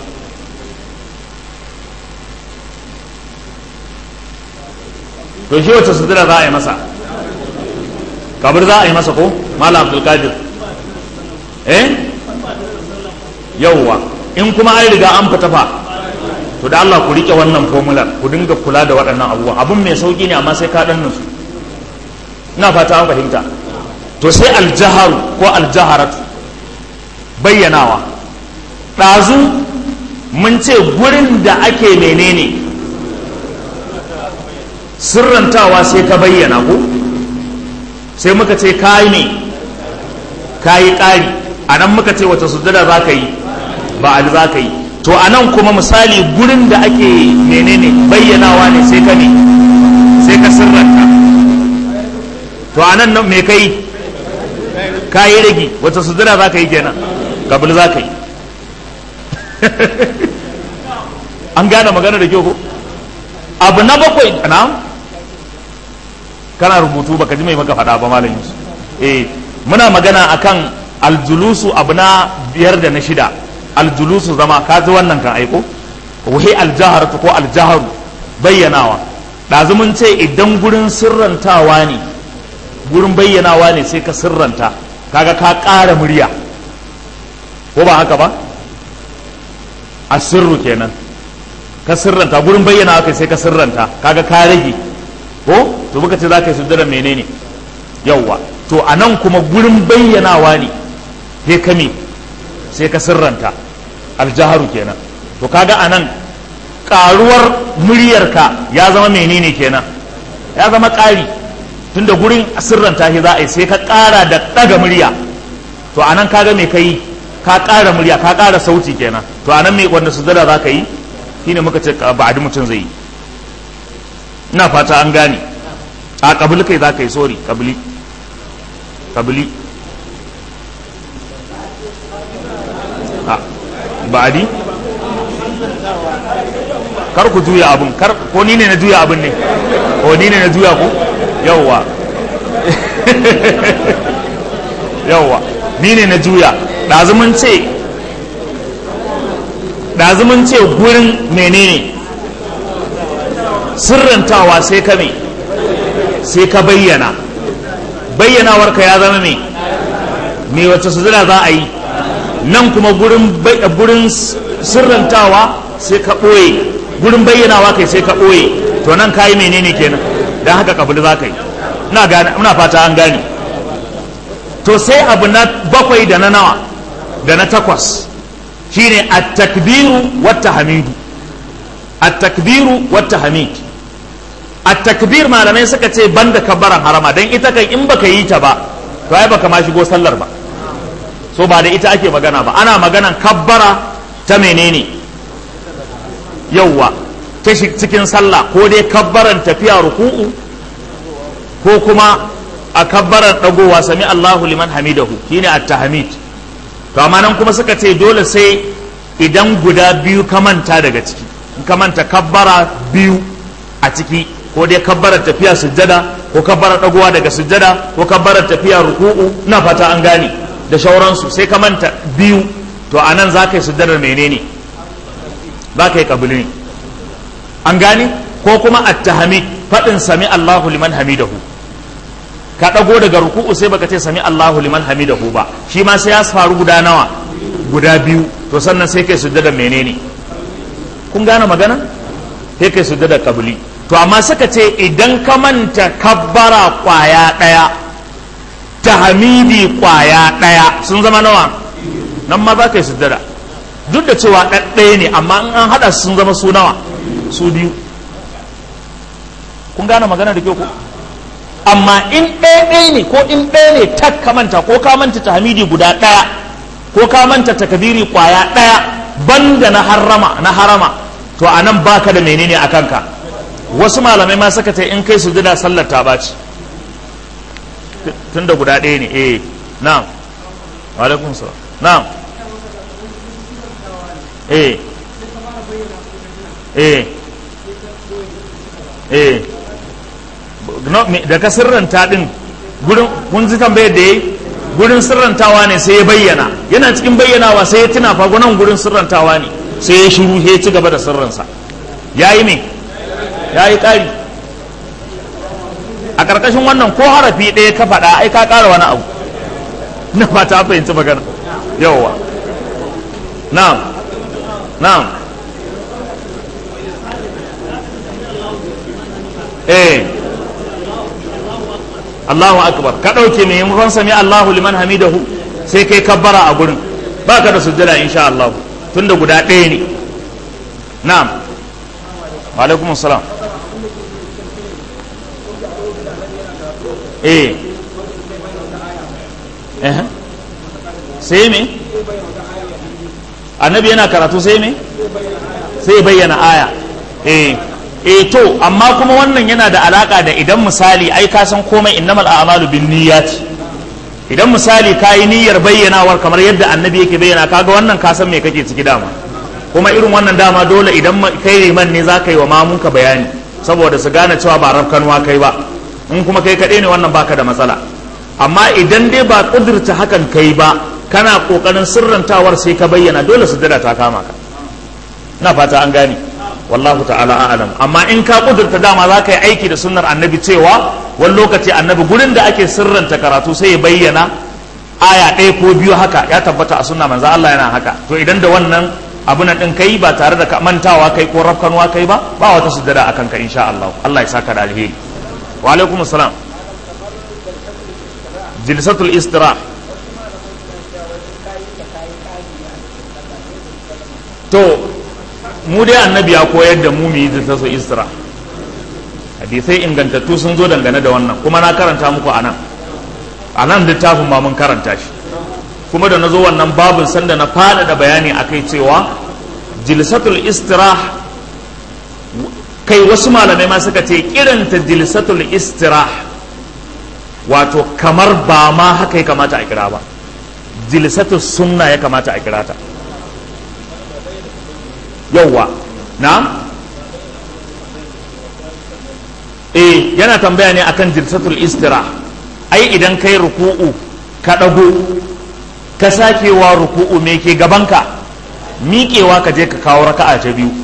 to shi wacce sujjada za a yi masa kabir za a yi masa ko malam abdulkadir eh yauwa in kuma an riga an fita fa to da Allah ku rike wannan formular ku dinga kula da waɗannan abubuwa abun mai sauki ne amma sai ka dan nusu ina fata an fahimta to sai aljaharu ko aljaharatu bayyanawa ɗazu mun ce gurin da ake menene sirrantawa sai ka bayyana ko sai muka ce kayi ne kayi ƙari a nan muka ce wata sujjada za ka yi ba a za ka yi to a nan kuma misali gurin da ake menene bayyanawa ne sai ka ne sai ka sirranta to a nan me ka yi ka yi rage wata sujjada za ka yi kenan kabil za ka yi an gane magana da kyau ko abu na bakwai na kana rubutu baka ji mai maka faɗa ba malam yusuf eh muna magana akan aljulusu abu na biyar da na shida aljulusu zama ka ji wannan kan aiko wahi aljaharatu ko aljaharu bayyanawa ɗazu mun ce idan gurin sirrantawa ne gurin bayyanawa ne sai ka sirranta kaga ka ƙara murya ko ba haka ba a sirru kenan ka sirranta gurin bayyanawa kai sai ka sirranta kaga ka rage ko to muka ce za ka yi sujjada menene yauwa to a nan kuma gurin bayyanawa ne sai ka me sai ka sirranta aljaharu kenan to kaga a nan karuwar muryarka ya zama menene kenan ya zama ƙari tunda gurin sirranta shi za a yi sai ka ƙara da ɗaga murya to a nan kaga me ka yi ka ƙara murya ka ƙara sauti kenan to a nan me wanda sujjada za ka yi shine muka ce ba mutum zai yi ina fata an gane a kabili kai za ka yi sori kabili kabili a ba'adi kar ku juya abun kar ko ni ne na juya abun ne ko ni ne na juya ku yawwa yawwa ni ne na juya ɗazumin ce ɗazumin ce gurin menene sirrantawa sai ka me sai ka bayyana bayyanawarka ya zama me me wacce sujada za a yi nan kuma gurin gurin sirrantawa sai ka ɓoye gurin bayyanawa kai sai ka ɓoye to nan ka yi menene kenan don haka kabili za ka yi ina fata an gane to sai abu na bakwai da na nawa da na takwas shine at-takbiru wat tahmidu at-takbiru wat tahmid a takbir malamai suka ce banda kabbaran harama dan ita kai in baka yi ta ba to ai baka ma shigo sallar ba so ba da ita ake magana ba ana maganan kabbara ta menene yauwa ta cikin sallah ko dai kabbaran tafiya ruku'u ko kuma a kabbaran dagowa sami Allahu liman hamidahu shine at-tahmid to amma nan kuma suka ce dole sai idan guda biyu ka manta daga ciki in ka manta kabbara biyu a ciki ko dai kabbarar tafiya sujjada ko kabbarar dagowa daga sujjada ko kabbarar tafiya ruku'u na fata an gane da shauransu sai ka manta biyu to anan za ka yi sujjadar menene za ka yi kabili ne an gane ko kuma at-tahmid faɗin sami Allahu liman hamidahu ka ɗago daga ruku'u sai baka ce sami Allahu liman hamidahu ba shi ma sai ya faru guda nawa guda biyu to sannan sai kai sujjada menene kun gane magana sai kai sujjada kabili to amma suka ce idan ka manta kabbara kwaya ɗaya tahmidi kwaya ɗaya sun zama nawa nan ma za ka yi sujjada duk da cewa ɗaɗɗaya ne amma in an haɗa sun zama su nawa su biyu kun gane magana da kyau ko amma in ɗaya ne ko in ɗaya ne tak ka manta ko ka manta tahmidi guda ɗaya ko ka manta takbiri kwaya ɗaya banda na harama na harama to a nan baka da menene a kanka wasu malamai ma suka ce in kai sujada sallar ta baci tunda guda ɗaya ne eh na'am wa alaikum salam na'am eh eh eh da ka sirranta din gurin kun ji tambayar da yayi gurin sirrantawa ne sai ya bayyana yana cikin bayyanawa sai ya tuna fa gunan gurin sirrantawa ne sai ya shiru ya ci gaba da sirrinsa yayi me yayi kari a karkashin wannan ko harafi ɗaya ka faɗa ai ka ƙara wani abu na fata fahimci magana yawwa na'am na'am eh Allahu akbar ka ɗauke mai yin sami Allahu liman hamidahu sai kai kabbara a gurin ba ka da sujjada insha Allah tunda guda ɗaya ne na'am wa alaikum salam eh eh sai me annabi yana karatu sai me sai bayyana aya eh eh to amma kuma wannan yana da alaka da idan misali ai ka san komai innamal a'malu bin niyyat idan misali ka yi niyyar bayyanawar kamar yadda annabi yake bayyana kaga wannan ka san me kake ciki dama kuma irin wannan dama dole idan kai liman ne za ka yi wa mamunka bayani saboda su gane cewa ba rafkanuwa kai ba in kuma kai kaɗai ne wannan baka da matsala amma idan dai ba ƙudurta hakan kai ba kana ƙoƙarin sirrantawar sai ka bayyana dole su ta kama ka na fata an gane wallahu ta'ala a'lam amma in ka kudurta dama za ka yi aiki da sunnar annabi cewa wani lokaci annabi gurin da ake sirranta karatu sai ya bayyana aya ɗaya ko biyu haka ya tabbata a sunna manzo Allah yana haka to idan da wannan abu na ɗin kai ba tare da mantawa kai ko rafkanuwa kai ba ba wata sujjada a kanka insha Allah Allah ya saka da alheri wa alaikum assalam jilsatul istira to mu dai annabi ya koyar da mu mu yi ta so isra hadisai ingantattu sun zo dangane da wannan kuma na karanta muku a nan a nan littafin ma mun karanta shi kuma da na zo wannan babin sanda na fada da bayani a kai cewa jilsatul istirah kai wasu malamai ma suka ce kiranta jilsatul istirah wato kamar ba ma haka ya kamata a kira ba jilsatul sunna ya kamata a kira ta yauwa na eh yana tambaya ne akan jilsatul istira ai idan kai ruku'u ka dago ka sakewa ruku'u me ke gabanka miƙewa ka je ka kawo raka'a ta biyu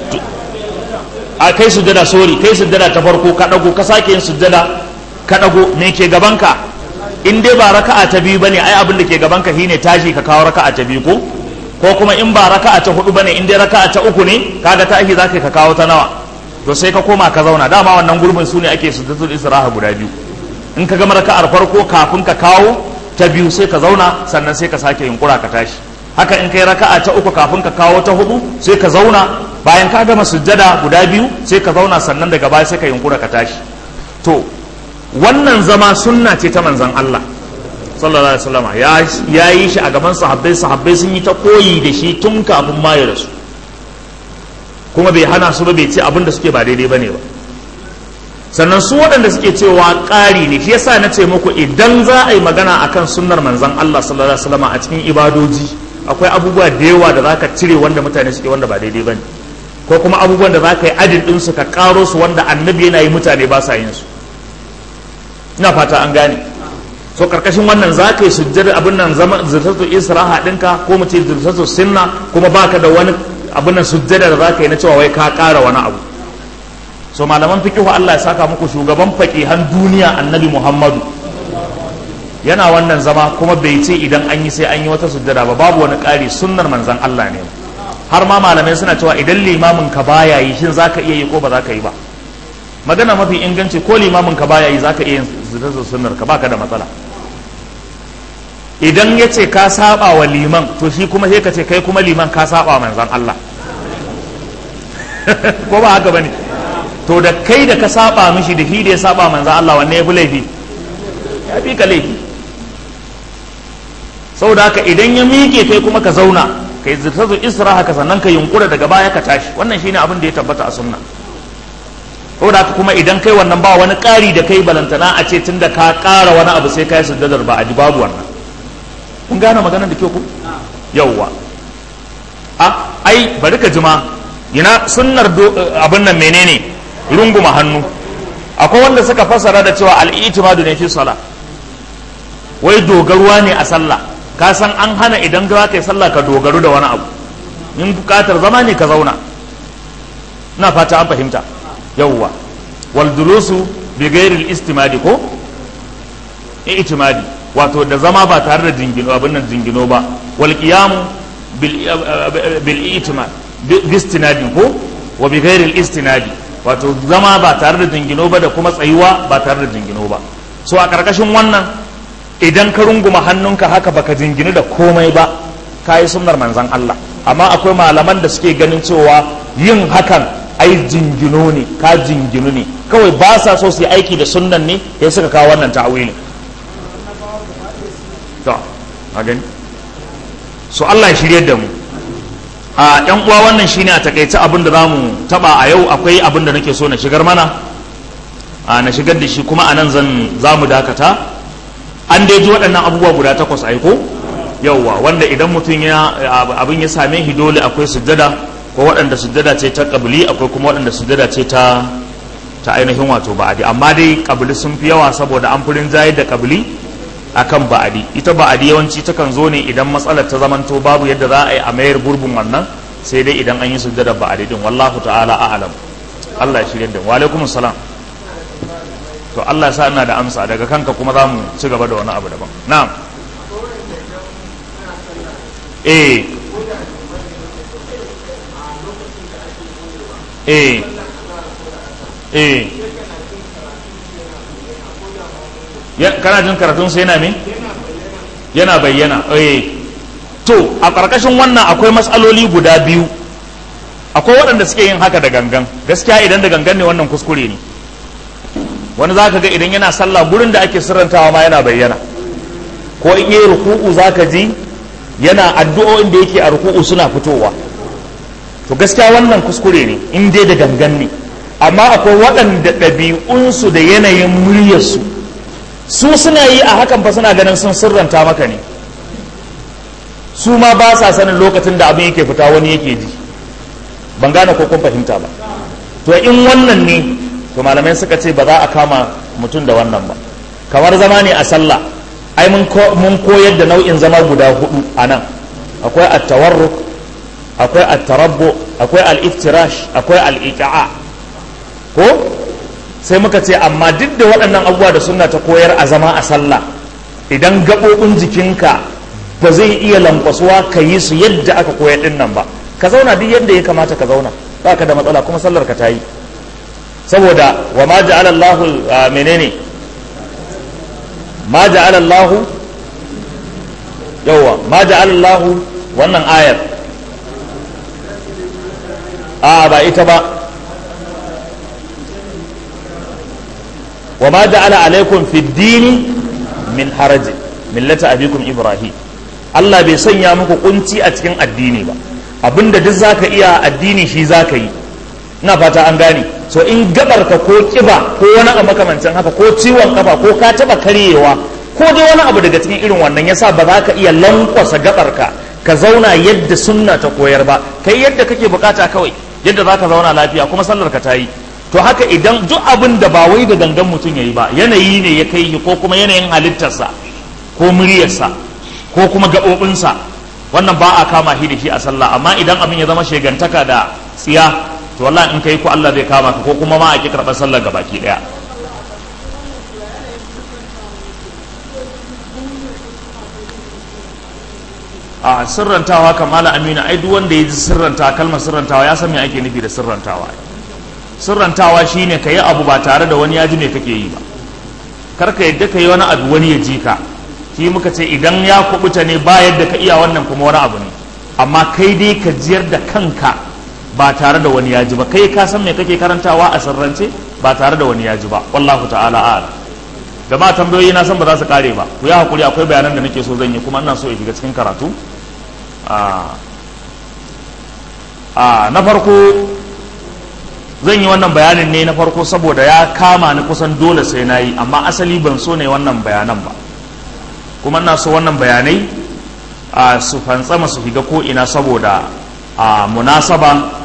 a kai sujjada sorry kai sujjada ta farko ka dago ka sake yin sujjada ka dago me ke gabanka in dai ba raka'a ta biyu bane ai abin da ke gabanka shine tashi ka kawo raka'a ta biyu ko ko kuma in ba raka'a ta hudu bane in dai raka'a ta uku ne kaga ta ake zaka ka kawo ta nawa to sai ka koma ka zauna dama wannan gurbin su ne ake sujjatul istiraha guda biyu in ka gama raka'ar farko kafin ka kawo ta biyu sai ka zauna sannan sai ka sake yunkura ka tashi haka in kai raka'a ta uku kafin ka kawo ta hudu sai ka zauna bayan ka gama sujjada guda biyu sai ka zauna sannan daga baya sai ka yunkura ka tashi to wannan zama sunna ce ta manzon Allah sallallahu alaihi wasallam ya yi shi a gaban sahabbai sahabbai sun yi ta koyi da shi tun kafin ma ya rasu kuma bai hana su ba bai ce abin da suke ba daidai bane ba sannan su waɗanda suke cewa ƙari ne shi yasa na ce muku idan za a yi magana akan sunnar manzon Allah sallallahu alaihi wasallam a cikin ibadoji akwai abubuwa da yawa da zaka cire wanda mutane suke wanda ba daidai bane ko kuma abubuwan da zaka yi adin din su ka karo su wanda annabi yana yi mutane ba sa yin su ina fata an gane so karkashin wannan za ka yi sujjar abin nan zama zirtatu isra'a ɗinka ko mu ce zirtatu sinna kuma baka da wani abin nan sujjada da za ka yi na cewa wai ka ƙara wani abu so malaman fikihu Allah ya saka muku shugaban faqihan duniya annabi Muhammadu yana wannan zama kuma bai ce idan an yi sai an yi wata sujjada ba babu wani ƙari sunnar manzon Allah ne har ma malamai suna cewa idan limamin ka baya yi shin zaka iya yi ko ba za ka yi ba magana mafi inganci ko limamin ka baya yi zaka iya yin zirtatu sunnar ka baka da matsala idan ya ce ka saba wa liman to shi kuma sai ka ce kai kuma liman ka saba manzan Allah ko ba haka bane to da kai da ka saba mishi da shi da ya saba manzan Allah wanne ya fi laifi ya fi ka laifi saboda haka idan ya miƙe kai kuma ka zauna kai zirtazu isra haka sannan ka yunkura daga baya ka tashi wannan shine abin da ya tabbata a sunna saboda haka kuma idan kai wannan ba wani ƙari da kai balantana a ce tunda ka ƙara wani abu sai kai sujjadar ba a ji babu wannan kun gane maganar da ke ku yauwa a ai bari ka jima yana sunnar abin nan menene runguma hannu akwai wanda suka fassara da cewa al'itimadu ne fi sala wai dogaruwa ne a sallah ka san an hana idan za ka yi sallah ka dogaru da wani abu in bukatar zama ne ka zauna ina fata an fahimta yauwa wal dulusu bi ghairil istimadi ko i'timadi wato da zama ba tare da jingino abin nan jingino ba wal qiyamu bil i'timad bistinadi ko wa bi ghairi al istinadi wato zama ba tare da jingino ba da kuma tsayuwa ba tare da jingino ba so a karkashin wannan idan ka runguma hannunka haka baka jinginu da komai ba kayi sunnar manzon Allah amma akwai malaman da suke ganin cewa yin hakan ai jingino ne ka jinginu ne kawai ba sa so su yi aiki da sunnan ne ya suka kawo wannan ta'awilin to a gani so Allah ya shirye da mu a yan uwa wannan shine a takaice abin da zamu taba a yau akwai abin da nake so na shigar mana a na shigar da shi kuma a nan zan zamu dakata an dai ji waɗannan abubuwa guda takwas aiko yauwa wanda idan mutum ya abin ya same shi dole akwai sujjada ko waɗanda sujjada ce ta kabili akwai kuma waɗanda sujjada ce ta ta ainihin wato ba'adi amma dai kabili sun fi yawa saboda an furin jayar da kabili akan ba'adi ita ba'adi yawanci takan zo ne idan matsalar ta zamanto babu yadda za a yi a mayar gurbin wannan sai dai idan an yi sujjada ba'adi din wallahu ta'ala a'lam Allah ya shirye da wa alaikum salam to Allah ya sa ina da amsa daga kanka kuma za mu ci gaba da wani abu daban na'am eh eh eh kana jin karatun sai yana me yana bayyana eh to a ƙarƙashin wannan akwai matsaloli guda biyu akwai waɗanda suke yin haka da gangan gaskiya idan da gangan ne wannan kuskure ne wani za ka ga idan yana sallah gurin da ake sirrantawa ma yana bayyana ko in yi ruku'u za ka ji yana addu'o'in da yake a ruku'u suna fitowa to gaskiya wannan kuskure ne in dai da gangan ne amma akwai waɗanda ɗabi'unsu da yanayin muryarsu su suna yi a hakan fa suna ganin sun sirranta maka ne su ma ba sa sanin lokacin da abin yake fita wani yake ji ban gane ko kun fahimta ba to in wannan ne to malamai suka ce ba za a kama mutum da wannan ba kamar zama ne a sallah ai mun koyar da nau'in zama guda hudu a nan akwai at-tawarruk akwai at-tarabbu akwai al-iftirash akwai al-iqa'a ko sai muka ce amma duk da waɗannan abubuwa da sunna ta koyar a zama a sallah idan gaɓoɓin jikinka ba zai iya lankwasuwa ka yi su yadda aka koyar ɗin nan ba ka zauna duk yadda ya kamata ka zauna ba ka da matsala kuma sallar ka ta yi saboda wa ma ja'ala Allahu menene ma ja'ala Allahu yawa ma ja'ala Allahu wannan ayar a ba ita ba wa ma ja'ala alaikum fi dini min haraji millata abikum ibrahim Allah bai sanya muku kunci a cikin addini ba abinda duk zaka iya addini shi zaka yi ina fata an gane so in gabarka ko kiba ko wani abu makamancin haka ko ciwon kafa ko ka taba karyewa ko dai wani abu daga cikin irin wannan yasa ba za ka iya lankwasa gabarka ka zauna yadda sunna ta koyar ba kai yadda kake bukata kawai yadda za ka zauna lafiya kuma sallar ka ta yi to haka idan duk abin da ba wai da gangan mutum ya yi ba yanayi ne ya kai ko kuma yanayin halittarsa ko muryarsa ko kuma gaɓoɓinsa wannan ba a kama shi da shi a sallah amma idan abin ya zama shegantaka da tsiya to wallahi in kai ko Allah zai kama ka ko kuma ma a ki karɓar sallar ga baki ɗaya a sirrantawa kamala amina ai duk wanda ya ji sirrantawa kalmar sirrantawa ya san me ake nufi da sirrantawa sirrantawa shine ka yi abu ba tare da wani ya ji me kake yi ba kar ka yadda ka yi wani abu wani ya ji ka shi muka ce idan ya kubuta ne ba yadda ka iya wannan kuma wani abu ne amma kai dai ka jiyar da kanka ba tare da wani ya ji ba kai ka san me kake karantawa a sirrance ba tare da wani ya ji ba wallahu ta'ala a'lam jama'a tambayoyi na san ba za su kare ba ku yi hakuri akwai bayanan da nake so zan yi kuma ina so ya shiga cikin karatu a na farko zan yi wannan bayanin ne na farko saboda ya kama ni kusan dole sai na yi amma asali ban so ne wannan bayanan ba kuma ina so wannan bayanai a su fantsama su shiga ko ina saboda a munasaba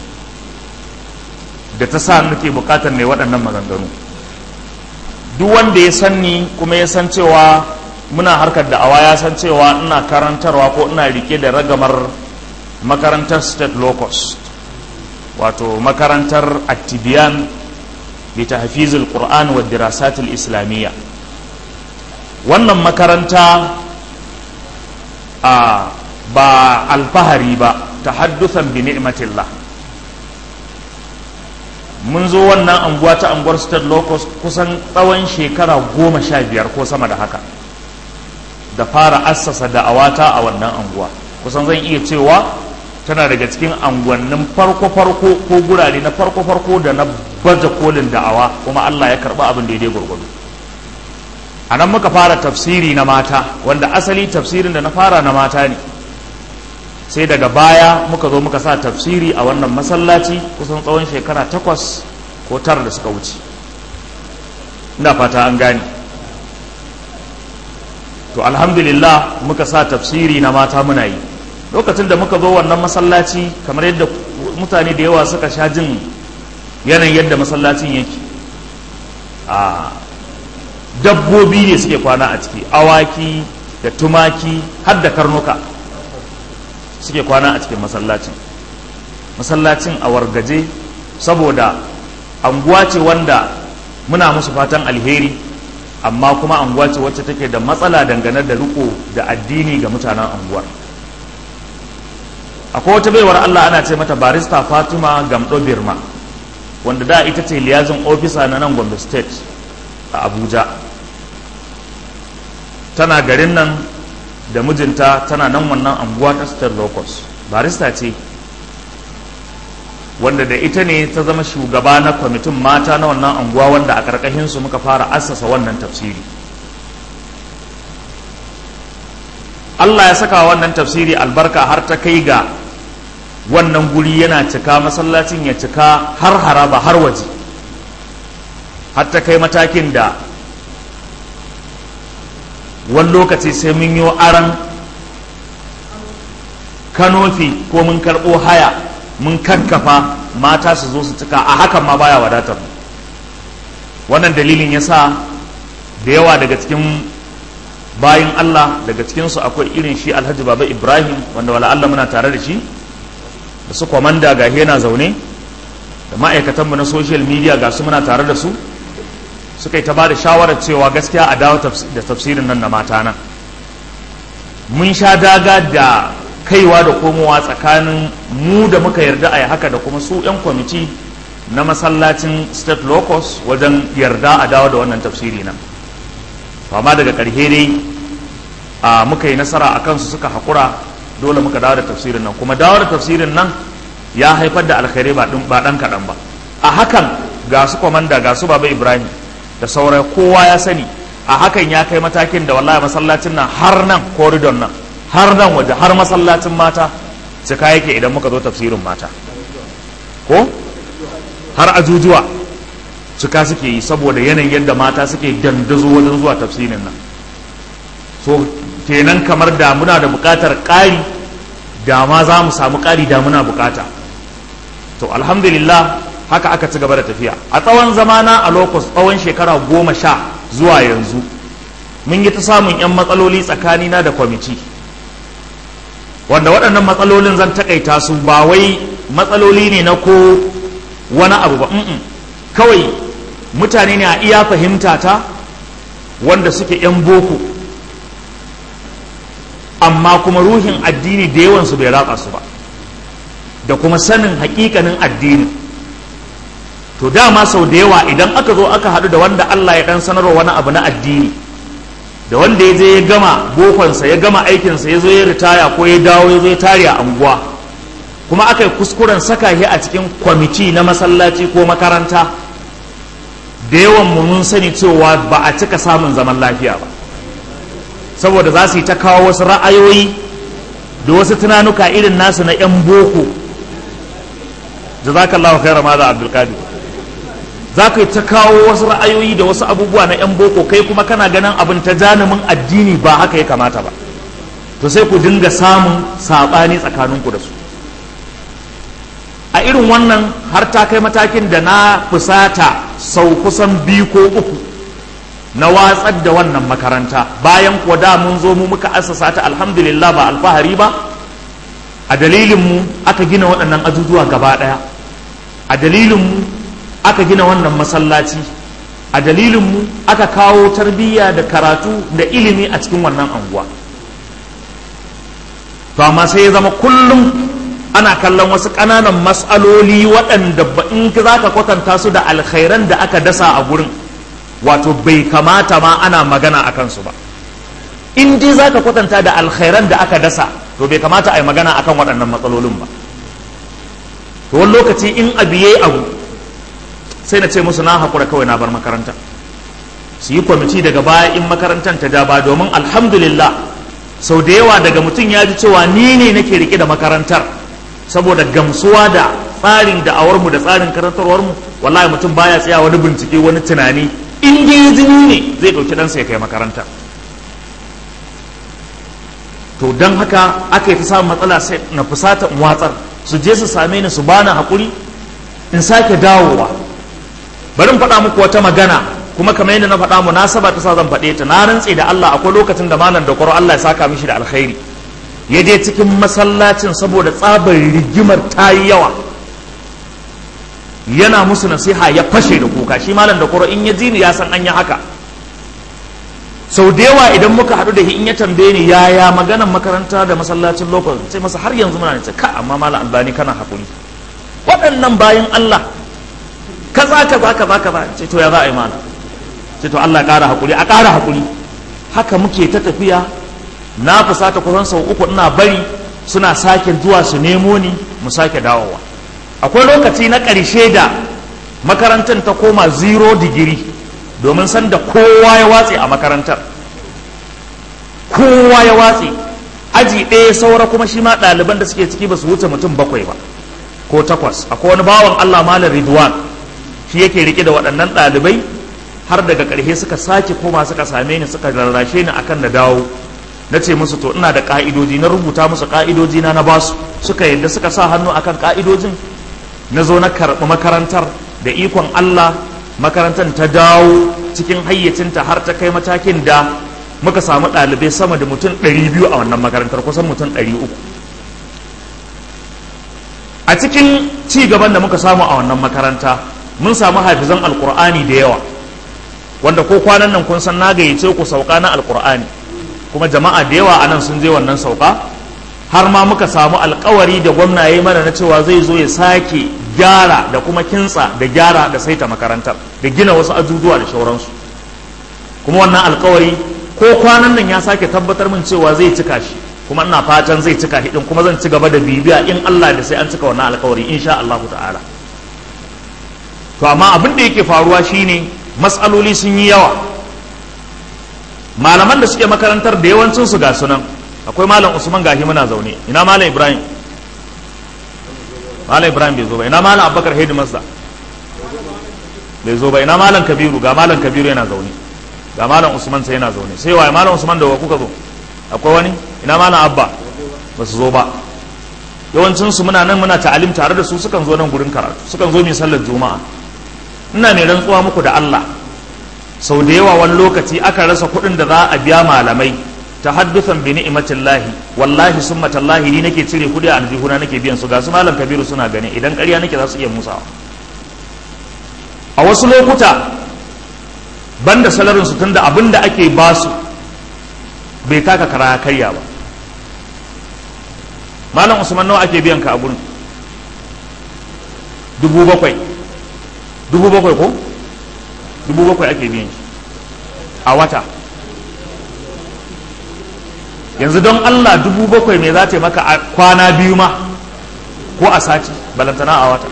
da ta sa nake bukatar ne waɗannan maganganu duk wanda ya san ni kuma ya san cewa muna harkar da'awa ya san cewa ina karantarwa ko ina rike da ragamar makarantar state locust wato makarantar attibiyan bi tahfizul qur'an wa dirasatul islamiyya wannan makaranta a ba alfahari ba tahaddusan bi ni'matillah mun zo wannan anguwa ta anguwar state locust kusan tsawon shekara goma sha biyar ko sama da haka da fara assasa da'awata a wannan anguwa kusan zan iya cewa tana daga cikin anguwannin farko-farko ko gurare na farko-farko da na baje kolin da'awa kuma allah ya karba abin daidai gwargwado a nan muka fara tafsiri na mata wanda asali tafsirin da na fara na mata ne sai daga baya muka zo muka sa tafsiri a wannan masallaci kusan tsawon shekara takwas ko tara da suka wuce ina fata an gane to alhamdulillah muka sa tafsiri na mata muna yi lokacin da muka zo wannan masallaci kamar yadda mutane da yawa suka sha jin yanayin yadda masallacin yake a dabbobi ne suke kwana a ciki awaki da tumaki har da karnuka suke kwana a cikin masallacin masallacin a wargaje saboda anguwa ce wanda muna musu fatan alheri amma kuma anguwa ce wacce take da matsala dangane da riko da addini ga mutanen anguwar akwai wata baiwar Allah ana ce mata barista Fatima Gamdo Birma wanda da ita ce liyazin ofisa na nan Gombe State a Abuja tana garin nan da mijinta tana nan wannan anguwa ta State Locus barista ce wanda da ita ne ta zama shugaba na kwamitin mata na wannan anguwa wanda a ƙarƙashinsu muka fara assasa wannan tafsiri Allah ya saka wannan tafsiri albarka har ta kai ga wannan guri yana cika masallacin ya cika har haraba har waje har ta kai matakin da wani lokaci sai mun yi aran kanofi ko mun karɓo haya mun kankafa mata su zo su cika a hakan ma baya wadatar wannan dalilin ya sa da yawa daga cikin bayin Allah daga cikinsu akwai irin shi alhaji baba ibrahim wanda wala Allah muna tare da shi da su kwamanda ga yana zaune da ma'aikatanmu na social media ga su muna tare da su suka yi ta ba da shawarar cewa gaskiya a dawo da tafsirin nan na mata nan mun sha daga da kaiwa da komowa tsakanin mu da muka yarda a yi haka da kuma su 'yan kwamiti na masallacin state locus wajen yarda a dawo da wannan tafsiri nan amma daga ƙarshe dai a muka yi nasara a kansu suka haƙura dole muka dawo da tafsirin nan kuma dawo da tafsirin nan ya haifar da alkhairai ba ɗan kaɗan ba a hakan ga su kwamanda ga su baba ibrahim da sauran kowa ya sani a hakan ya kai matakin da wallahi masallacin nan har nan koridon nan har nan waje har masallacin mata cika yake idan muka zo tafsirin mata ko har ajujuwa cika suke yi saboda yanayin yadda mata suke dandazo wajen zuwa tafsirin nan so kenan kamar da muna da bukatar ƙari da ma za mu samu ƙari da muna bukata to alhamdulillah haka aka ci gaba da tafiya a tsawon zamana a lokacin tsawon shekara goma sha zuwa yanzu mun yi ta samun 'yan matsaloli tsakanina da kwamiti wanda waɗannan matsalolin zan takaita su ba wai matsaloli ne na ko wani abu ba kawai mutane ne a iya fahimta ta wanda suke 'yan boko amma kuma ruhin addini da yawansu bai ratsa su ba da kuma sanin hakikanin addini to dama sau da yawa idan aka zo aka haɗu da wanda Allah ya ɗan sanarwa wani abu na addini da wanda ya je ya gama bokonsa ya gama aikinsa ya zo ya ritaya ko ya dawo ya zo ya tare a anguwa kuma aka yi kuskuren saka shi a cikin kwamiti na masallaci ko makaranta da yawan mu mun sani cewa ba a cika samun zaman lafiya ba saboda za su yi ta kawo wasu ra'ayoyi da wasu tunanuka irin nasu na 'yan boko jazakallahu khairan ma da abdulkadir za ka yi ta kawo wasu ra'ayoyi da wasu abubuwa na 'yan boko kai kuma kana ganin abin ta janumin addini ba haka ya kamata ba to sai ku dinga samun saɓani tsakaninku da su a irin wannan har ta kai matakin da na fusata sau kusan biyu ko uku na watsar da wannan makaranta bayan kuwa da mun zo mu muka assasa ta alhamdulillah ba alfahari ba a dalilinmu aka gina waɗannan ajujuwa gaba ɗaya a dalilinmu aka gina wannan masallaci a dalilinmu aka kawo tarbiyya da karatu da ilimi a cikin wannan anguwa to amma sai ya zama kullum ana kallon wasu ƙananan matsaloli waɗanda ba in za ka kwatanta su da alkhairan da aka dasa a gurin wato bai kamata ma ana magana a kansu ba in dai za ka kwatanta da alkhairan da aka dasa to bai kamata a yi magana akan waɗannan matsalolin ba to wani lokaci in abu yayi abu sai na ce musu na haƙura kawai na bar makaranta su yi kwamiti daga baya in makarantar ta ja ba domin alhamdulillah sau da yawa daga mutum ya ji cewa ni ne nake rike da makarantar saboda gamsuwa da tsarin da'awarmu da tsarin karantarwarmu wallahi mutum baya tsaya wani bincike wani tunani in dai jini ne zai ɗauki ɗansa ya kai makaranta to don haka aka yi ta samun matsala sai na fusata in watsar su je su same ni su bani haƙuri in sake dawowa bari in faɗa muku wata magana kuma kamar yadda na faɗa munasaba ta sa zan faɗe ta na rantse da Allah akwai lokacin da malam da kwaro Allah ya saka mishi da alkhairi ya je cikin masallacin saboda tsabar rigimar ta yi yawa yana musu nasiha ya fashe da kuka shi malam da kwaro in ya ji ni ya san an yi haka sau da yawa idan muka haɗu da shi in ya tambaye ni yaya maganan makaranta da masallacin lokacin sai masa har yanzu muna ce ka amma malam albani kana haƙuri waɗannan bayan Allah kaza kaza kaza kaza ce to ya za a yi mana ce to Allah ƙara haƙuri a ƙara haƙuri haka muke ta tafiya na fusata kusan sau uku ina bari suna sake zuwa su nemo ni mu sake dawowa akwai lokaci na ƙarshe da makarantar ta koma zero digiri domin san da kowa ya watse a makarantar kowa ya watse aji ɗaya saura kuma shi ma ɗaliban da suke ciki ba su wuce mutum bakwai ba ko takwas akwai wani bawan Allah malam Ridwan shi yake rike da waɗannan ɗalibai har daga ƙarshe suka sake koma suka same ni suka rarrashe ni akan na dawo na ce musu to ina da ƙa'idoji na rubuta musu ƙa'idoji na na basu suka yadda suka sa hannu akan ƙa'idojin na zo na karɓi makarantar da ikon Allah makarantar ta dawo cikin hayyacinta har ta kai matakin da muka samu ɗalibai sama da mutum 200 a wannan makarantar kusan mutum 300 a cikin ci gaban da muka samu a wannan makaranta mun samu hafizan alkur'ani da yawa wanda ko kwanan nan kun san na gayyace ku sauka na alkur'ani kuma jama'a da yawa anan sun je wannan sauka har ma muka samu alkawari da gwamna ya yi mana na cewa zai zo ya sake gyara da kuma kintsa da gyara da saita makarantar da gina wasu ajujuwa da shauransu kuma wannan alkawari ko kwanan nan ya sake tabbatar min cewa zai cika shi kuma ina fatan zai cika hidin kuma zan ci gaba da bibiya in Allah da sai an cika wannan alkawari insha Allah ta'ala to amma abin da yake faruwa shine matsaloli sun yi yawa malaman da suke makarantar da yawancin su ga sunan akwai malam Usman gahi muna zaune ina malam Ibrahim malam Ibrahim bai zo ba ina malam Abubakar Hedimasta bai zo ba ina malam Kabiru ga malam Kabiru yana zaune ga malam Usman sai yana zaune sai waye malam Usman da wa kuka zo akwai wani ina malam Abba ba su zo ba yawancin su muna nan muna ta'alim tare da su sukan zo nan gurin karatu sukan zo mai sallar juma'a ina mai rantsuwa muku da Allah sau da yawa wani lokaci aka rasa kuɗin da za a biya malamai ta haddusan bi ni'imatillahi wallahi summa tallahi ni nake cire kuɗi a aljihuna nake biyan su ga su malam kabiru suna gani idan ƙarya nake za su iya musawa a wasu lokuta banda salarin su tunda abin da ake ba su bai taka kara karya ba malam usman nawa ake biyan ka a gurin dubu bakwai dubu bakwai ko dubu bakwai ake biyan shi a wata yanzu don allah dubu bakwai me za ta maka a kwana biyu ma ko a sati balantana a wata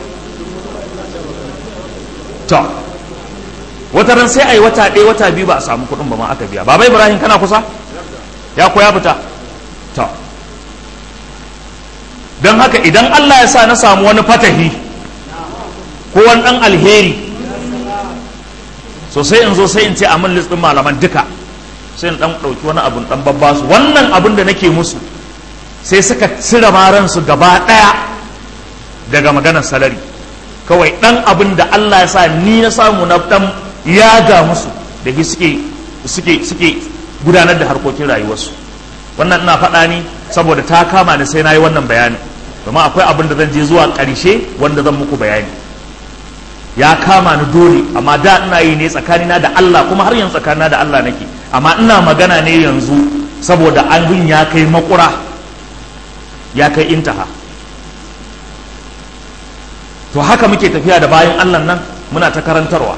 to wata ran sai a yi wata ɗaya wata biyu ba a samu kuɗin ba ma aka biya baba ibrahim kana kusa ya ko ya fita to don haka idan allah ya sa na samu wani fatahi ko wani ɗan alheri so sai in zo sai in ce a min list ɗin malaman duka sai in ɗan ɗauki wani abun ɗan babba su wannan abun da nake musu sai suka cire maransu gaba ɗaya daga maganar salari kawai ɗan abin da Allah ya sa ni na samu na ɗan yaga musu da shi suke suke suke gudanar da harkokin rayuwarsu wannan ina faɗa ni saboda ta kama ni sai na yi wannan bayani domin akwai abin da zan je zuwa ƙarshe wanda zan muku bayani ya kama ni dole amma da ina yi ne tsakanina da Allah kuma har yanzu tsakanina da Allah nake amma ina magana ne yanzu saboda abin ya kai makura ya kai intaha to haka muke tafiya da bayan Allah nan muna ta karantarwa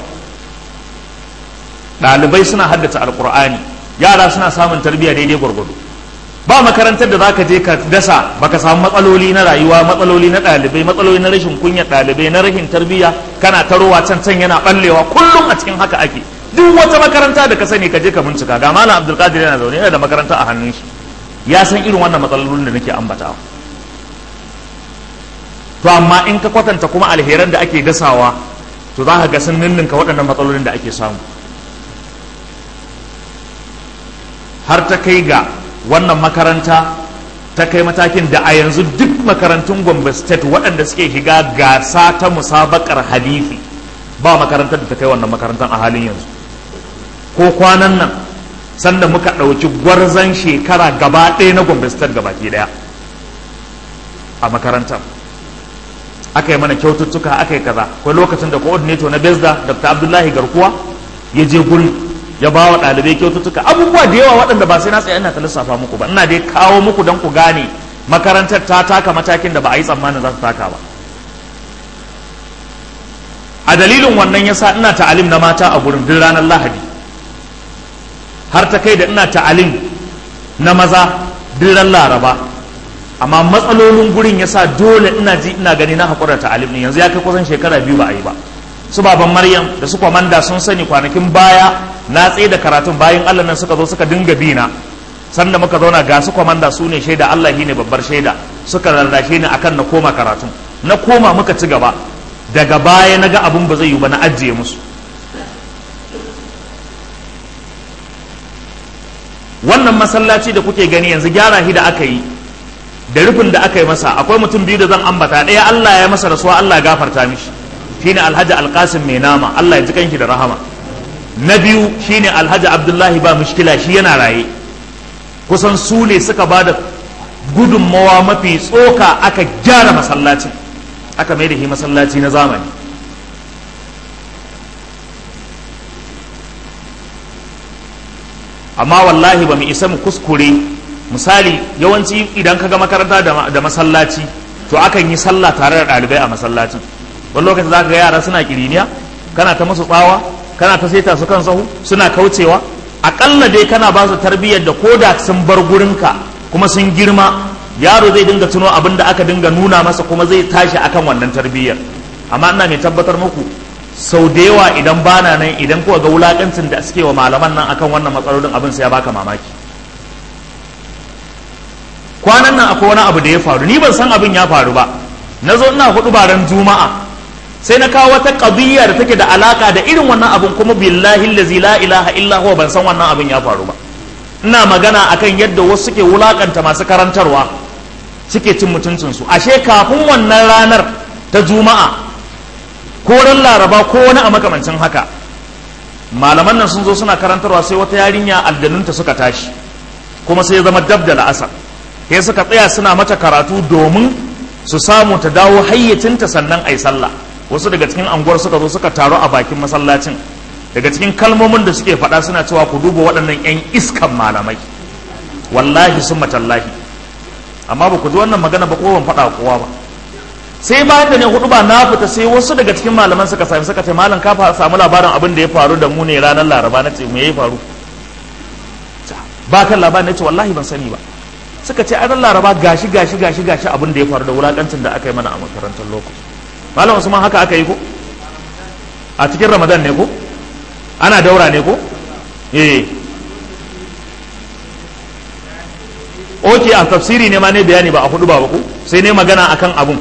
ɗalibai suna haddace alkur'ani yara suna samun tarbiyya daidai gwargwado ba makarantar da zaka je ka dasa baka samu matsaloli na rayuwa matsaloli na ɗalibai matsaloli na rashin kunya ɗalibai na rashin tarbiyya kana tarowa can can yana ɓallewa kullum a cikin haka ake duk wata makaranta da ka sani ka je ka bincika ga malam abdulkadir yana zaune yana da makaranta a hannun shi ya san irin wannan matsalolin da nake ambatawa to amma in ka kwatanta kuma alheran da ake dasawa to za ka ga sun ninninka waɗannan matsalolin da ake samu har ta kai ga wannan makaranta ta kai matakin da a yanzu duk makarantun gombe state waɗanda suke shiga gasa ta musabakar hadithi ba makarantar da ta kai wannan makarantar a halin yanzu ko kwanan nan sanda muka ɗauki gwarzon shekara gaba ɗaya na gombe state gabaki ɗaya a makarantar aka yi mana kyaututtuka aka yi kaza akwai lokacin da coordinator na besda dr abdullahi garkuwa ya je guri ya ba wa ɗalibai kyaututtuka abubuwa da yawa waɗanda ba sai na tsaye ina ta lissafa muku ba ina dai kawo muku don ku gane makarantar ta taka matakin da ba a yi tsammanin za ta taka ba a dalilin wannan yasa ina ta'alim na mata a gurin duk ranar lahadi har ta kai da ina ta'alim na maza duk ran laraba amma matsalolin gurin yasa dole ina ji ina gani na haƙura ta'alim ne yanzu ya kai kusan shekara biyu ba a yi ba su baban maryam da su kwamanda sun sani kwanakin baya na tsaye da karatun bayan allah nan suka zo suka dinga bina sanda muka zauna ga su kwamanda su ne shaida allah ne babbar shaida suka rarrashe ni akan na koma karatun na koma muka ci gaba daga baya na ga abin ba zai yi ba na ajiye musu wannan masallaci da kuke gani yanzu gyara shi da aka yi da rufin da aka yi masa akwai mutum biyu da zan ambata ɗaya allah ya masa rasuwa allah ya gafarta mishi shine alhaji alkasim mai nama Allah ya ji kanki da rahama na biyu shine alhaji abdullahi ba mushkila shi yana raye kusan su ne suka ba da gudunmawa mafi tsoka aka gyara masallacin aka mai da shi masallaci na zamani amma wallahi ba mu isa mu kuskure misali yawanci idan ka ga makaranta da masallaci to akan yi sallah tare da ɗalibai a masallacin wani lokacin za ka ga yara suna kiriniya kana ta musu tsawa kana ta saita su kan sahu suna kaucewa aƙalla dai kana ba su tarbiyyar da ko da sun bar gurinka kuma sun girma yaro zai dinga tuno abin da aka dinga nuna masa kuma zai tashi akan wannan tarbiyyar amma ina mai tabbatar muku sau da yawa idan bana nan idan kuka ga wulakancin da suke wa malaman nan akan wannan matsalolin abin sai ya baka mamaki kwanan nan akwai wani abu da ya faru ni ban san abin ya faru ba na zo ina hudu baran juma'a sai na kawo wata qadiyya da take da alaka da irin wannan abin kuma billahi allazi la ilaha illa huwa ban san wannan abin ya faru ba ina magana akan yadda wasu suke wulakanta masu karantarwa suke cin mutuncinsu ashe kafin wannan ranar ta juma'a ko ran laraba ko wani a makamancin haka malaman nan sun zo suna karantarwa sai wata yarinya aljanunta suka tashi kuma sai ya zama dab da la'asar sai suka tsaya suna mata karatu domin su samu ta dawo hayyacinta sannan a yi sallah wasu daga cikin anguwar suka zo suka taru a bakin masallacin daga cikin kalmomin da suke faɗa suna cewa ku duba waɗannan 'yan iskan malamai wallahi sun matallahi amma ba ku ji wannan magana ba ko ban faɗa kowa ba sai bayan da ne hudu ba na fita sai wasu daga cikin malaman suka sami suka ce malam ka samu labarin abin da ya faru da mu ne ranar laraba na ce me ya faru ba kan labarin na ce wallahi ban sani ba suka ce ranar laraba gashi gashi gashi gashi abin da ya faru da wulakancin da aka yi mana a makarantar lokaci malam usman haka aka yi ko a cikin ramadan ne ko ana daura ne ko eh oke a tafsiri ne ma ne bayani ba a hudu ba ba ku sai ne magana akan abun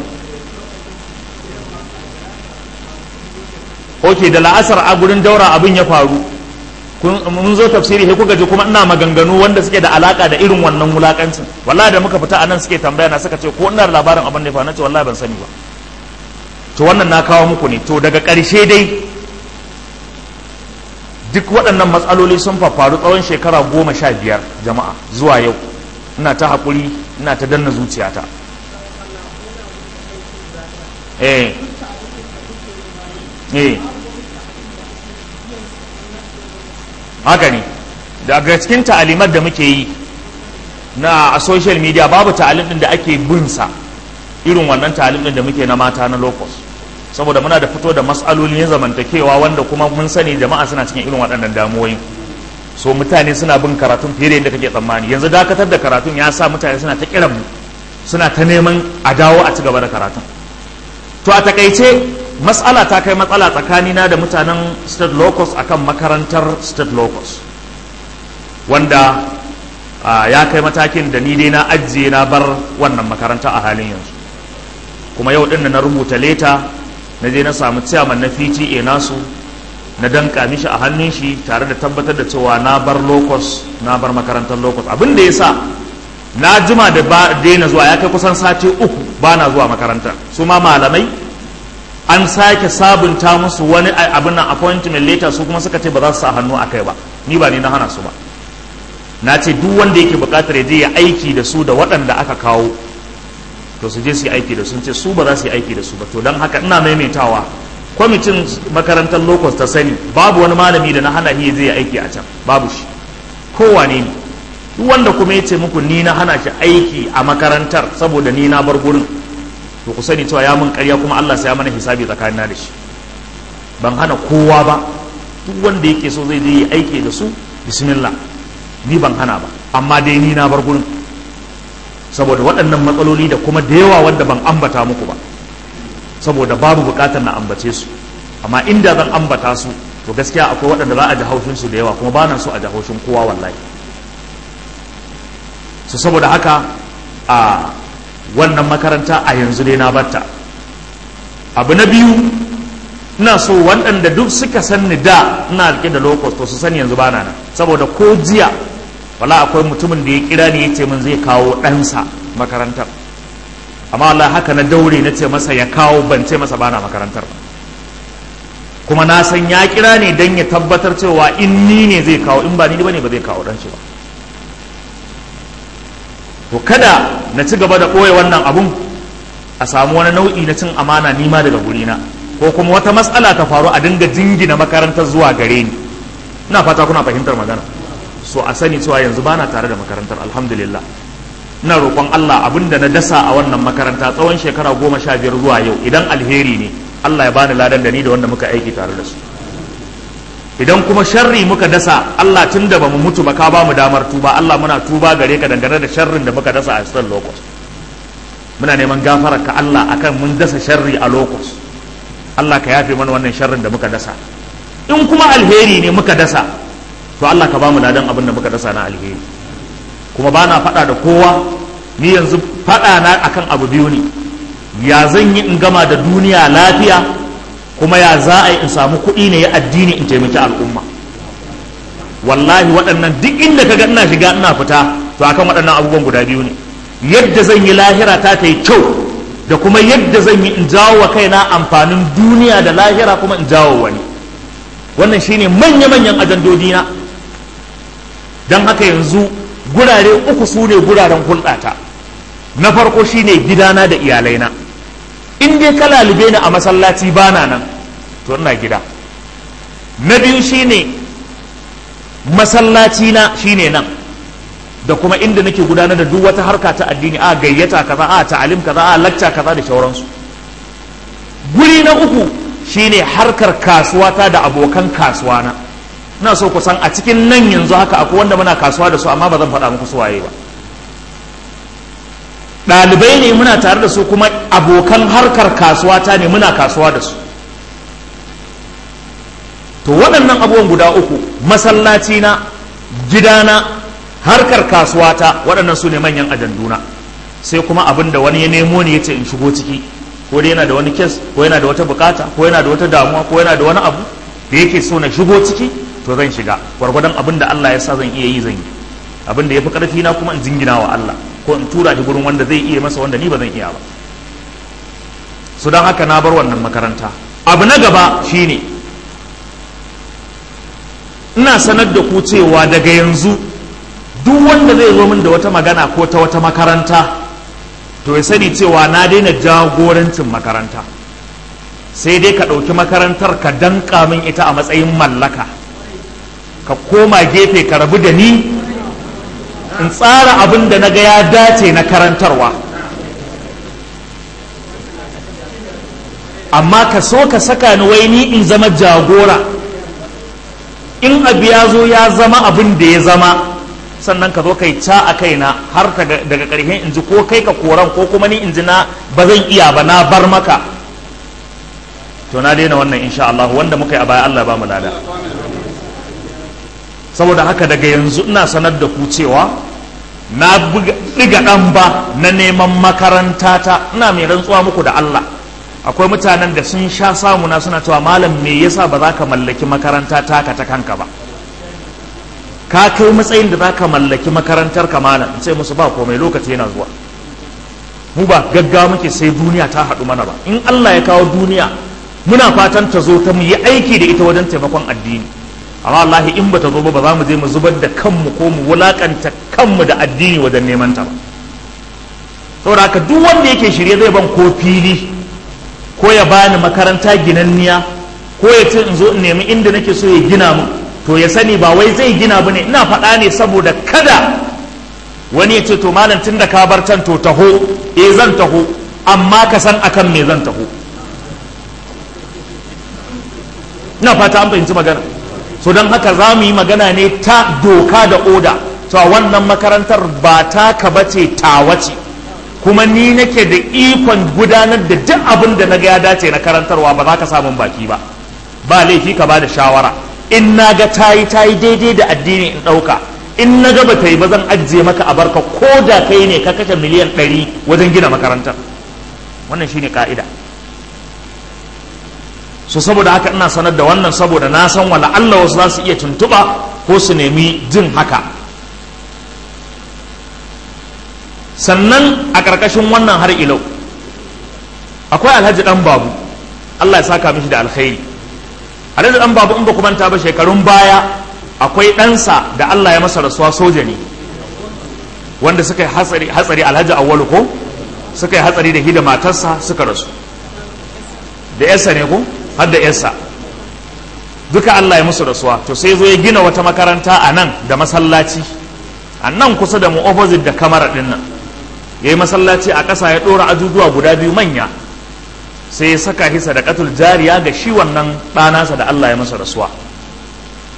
oke da la'asar a gurin daura abin ya faru mun zo tafsiri sai kuka ji kuma ina maganganu wanda suke da alaka da irin wannan wulakancin wallahi da muka fita anan suke tambaya na suka ce ko ina da labarin abin da ya faru nace wallahi ban sani ba to wannan na kawo muku ne to daga ƙarshe dai duk waɗannan matsaloli sun faru tsawon shekara goma sha biyar jama'a zuwa yau ina ta haƙuri ina ta danna zuciyata eh eh haka ne daga cikin ta'alimar da muke yi na a social media babu ta'alim din da ake bin sa irin wannan ta'alim din da muke na mata na locus saboda muna da fito da matsalolin zamantakewa wanda kuma mun sani jama'a suna cikin irin waɗannan damuwoyi so mutane suna bin karatun fiye da yadda kake tsammani yanzu dakatar da karatun ya sa mutane suna ta kiran mu suna ta neman a dawo a ci gaba da karatun to a takaice matsala ta kai matsala tsakanina da mutanen state locus akan makarantar state locus wanda ya kai matakin da ni dai na ajiye na bar wannan makaranta a halin yanzu kuma yau din na rubuta leta na je na samu ciyaman na PTA nasu na danka mishi a hannun shi tare da tabbatar da cewa na bar locus na bar makarantar locus abin da ya sa na jima da ba daina zuwa ya kai kusan sati uku ba na zuwa makarantar su ma malamai an sake sabunta musu wani abin nan appointment later su kuma suka ce ba za su sa hannu a kai ba ni ba ni na hana su ba na ce duk wanda yake bukatar ya je ya aiki da su da waɗanda aka kawo to su je su yi aiki da sun ce su ba za su yi aiki da su ba to don haka ina maimaitawa kwamitin makarantar locus ta sani babu wani malami da na hana shi zai aiki a can babu shi kowane ne duk wanda kuma ya ce muku ni na hana shi aiki a makarantar saboda ni na bar gurin to ku sani cewa ya mun karya kuma Allah sai ya mana hisabi tsakanina da shi ban hana kowa ba duk wanda yake so zai je yi aiki da su bismillah ni ban hana ba amma dai ni na bar gurin saboda waɗannan matsaloli da kuma da yawa wanda ban ambata muku ba saboda babu bukatar na ambace su amma inda zan ambata su to gaskiya akwai waɗanda za a ji haushin su da yawa kuma ba na so a ji haushin kowa wallahi su saboda haka a wannan makaranta a yanzu dai na batta abu na biyu ina so waɗanda duk suka san ni da ina rike da lokos to su sani yanzu bana nan saboda ko jiya wala akwai mutumin da ya kira ni ya ce min zai kawo ɗansa makarantar amma Allah haka na daure na ce masa ya kawo ban ce masa bana makarantar ba kuma na san ya kira ne don ya tabbatar cewa in ni ne zai kawo in ba ni bane ba zai kawo dan shi ba to kada na ci gaba da ɓoye wannan abun a samu wani nau'i na cin amana nima daga gurina ko kuma wata matsala ta faru a dinga jingina makarantar zuwa gare ni ina fata kuna fahimtar magana so a sani cewa yanzu bana tare da makarantar alhamdulillah ina roƙon Allah abinda na dasa a wannan makaranta tsawon shekara goma sha biyar zuwa yau idan alheri ne Allah ya bani ladan da ni da wanda muka aiki tare da su idan kuma sharri muka dasa Allah tun da ba mu mutu ba ka ba mu damar tuba Allah muna tuba gare ka dangane da sharrin da muka dasa a cikin lokos muna neman gafarar ka Allah akan mun dasa sharri a lokos Allah ka yafe mana wannan sharrin da muka dasa in kuma alheri ne muka dasa to Allah ka ba mu ladan abin da muka dasa na alheri kuma ba na faɗa da kowa ni yanzu faɗa na akan abu biyu ne ya zan yi in gama da duniya lafiya kuma ya za a yi in samu kuɗi ne ya addini in taimaki al'umma wallahi waɗannan duk inda ka ga ina shiga ina fita to akan waɗannan abubuwan guda biyu ne yadda zan yi lahira ta ta yi kyau da kuma yadda zan yi in jawo wa kaina amfanin duniya da lahira kuma in jawo wani wannan shine manya-manyan ajandodina don haka yanzu gurare uku su ne guraren hulɗata na farko shine gidana da iyalaina in dai ka lalube ni a masallaci bana nan to ina gida na biyu shine masallaci na shine nan da kuma inda nake gudanar da duk wata harka ta addini a gayyata kaza a ta'alim kaza a lacca kaza da shauransu guri na uku shine harkar kasuwata da abokan kasuwana ina so ku san a cikin nan yanzu haka akwai wanda muna kasuwa da su amma ba zan faɗa muku su waye ba ɗalibai ne muna tare da su kuma abokan harkar kasuwata ne muna kasuwa da su to waɗannan abubuwan guda uku masallaci na gidana harkar kasuwata waɗannan su ne manyan ajanduna sai kuma abin da wani ya nemo ne ya ce in shigo ciki ko dai yana da wani kes ko yana da wata bukata ko yana da wata damuwa ko yana da wani abu da yake so na shigo ciki to zan shiga gwargwadon abin da Allah ya sa zan iya yi zan yi abin da ya fi ƙarfi na kuma in jingina wa Allah ko in tura shi gurin wanda zai iya masa wanda ni ba zan iya ba su don haka na bar wannan makaranta abu na gaba shine ina sanar da ku cewa daga yanzu duk wanda zai zo min da wata magana ko ta wata makaranta to ya sani cewa na daina jagorancin makaranta sai dai ka ɗauki makarantar ka danka min ita a matsayin mallaka ka koma gefe ka rabu da ni in tsara abin da na ga ya dace na karantarwa amma ka so ka saka ni wai ni in zama jagora in abu ya zo ya zama abin da ya zama sannan ka zo kai ca a kaina har daga ƙarshen in ji ko kai ka koran ko kuma ni in ji na ba zan iya ba na bar maka to na daina wannan insha Allah wanda muka yi a baya Allah ba mu lada saboda haka daga yanzu ina sanar da ku cewa na ɗiga ɗan ba na neman makaranta ta ina mai rantsuwa muku da Allah akwai mutanen da sun sha samuna suna cewa malam me yasa ba za ka mallaki makaranta taka ta kanka ba ka kai matsayin da za ka mallaki makarantar ka malam in ce musu ba komai lokaci yana zuwa mu ba gaggawa muke sai duniya ta haɗu mana ba in Allah ya kawo duniya muna fatan ta zo ta mu yi aiki da ita wajen taimakon addini amma wallahi in bata zo ba ba za mu je mu zubar da kanmu ko mu wulakanta kanmu da addini wajen neman ta ba saboda haka duk wanda yake shirye zai ban ko fili ko ya bani makaranta ginanniya ko ya ce in zo in nemi inda nake so ya gina mu to ya sani ba wai zai gina bane ina faɗa ne saboda kada wani ya ce to malam tun da ka bar can to taho eh zan taho amma ka san akan me zan taho ina fata an fahimci magana so don haka za mu yi magana ne ta doka da oda cewa wannan makarantar ba taka bace tawa ce kuma ni nake da ikon gudanar da duk abin da na ga ya dace na karantarwa ba za ka samun baki ba ba laifi ka ba da shawara in na ga tayi tayi daidai da addini in ɗauka in na ga bata yi ba zan ajiye maka a barka ko da kai ne ka kashe miliyan ɗari wajen gina makarantar wannan shine ka'ida so saboda haka ina sanar da wannan saboda na san wala Allah wasu za su iya tuntuɓa ko su nemi jin haka sannan a ƙarƙashin wannan har ilau akwai alhaji ɗan babu Allah ya saka mishi da alkhairi alhaji ɗan babu in ba manta ba shekarun baya akwai ɗansa da Allah ya masa rasuwa soja ne wanda suka yi hatsari hatsari alhaji awwalu ko suka yi hatsari da hida matarsa suka rasu da yarsa ne ko har da yarsa duka Allah ya musu rasuwa to sai zo ya gina wata makaranta a nan da masallaci a nan kusa da mu opposite da kamara din nan ya yi masallaci a ƙasa ya ɗora ajujuwa guda biyu manya sai ya saka hisa da katul jariya ga shi wannan ɗanasa da Allah ya masa rasuwa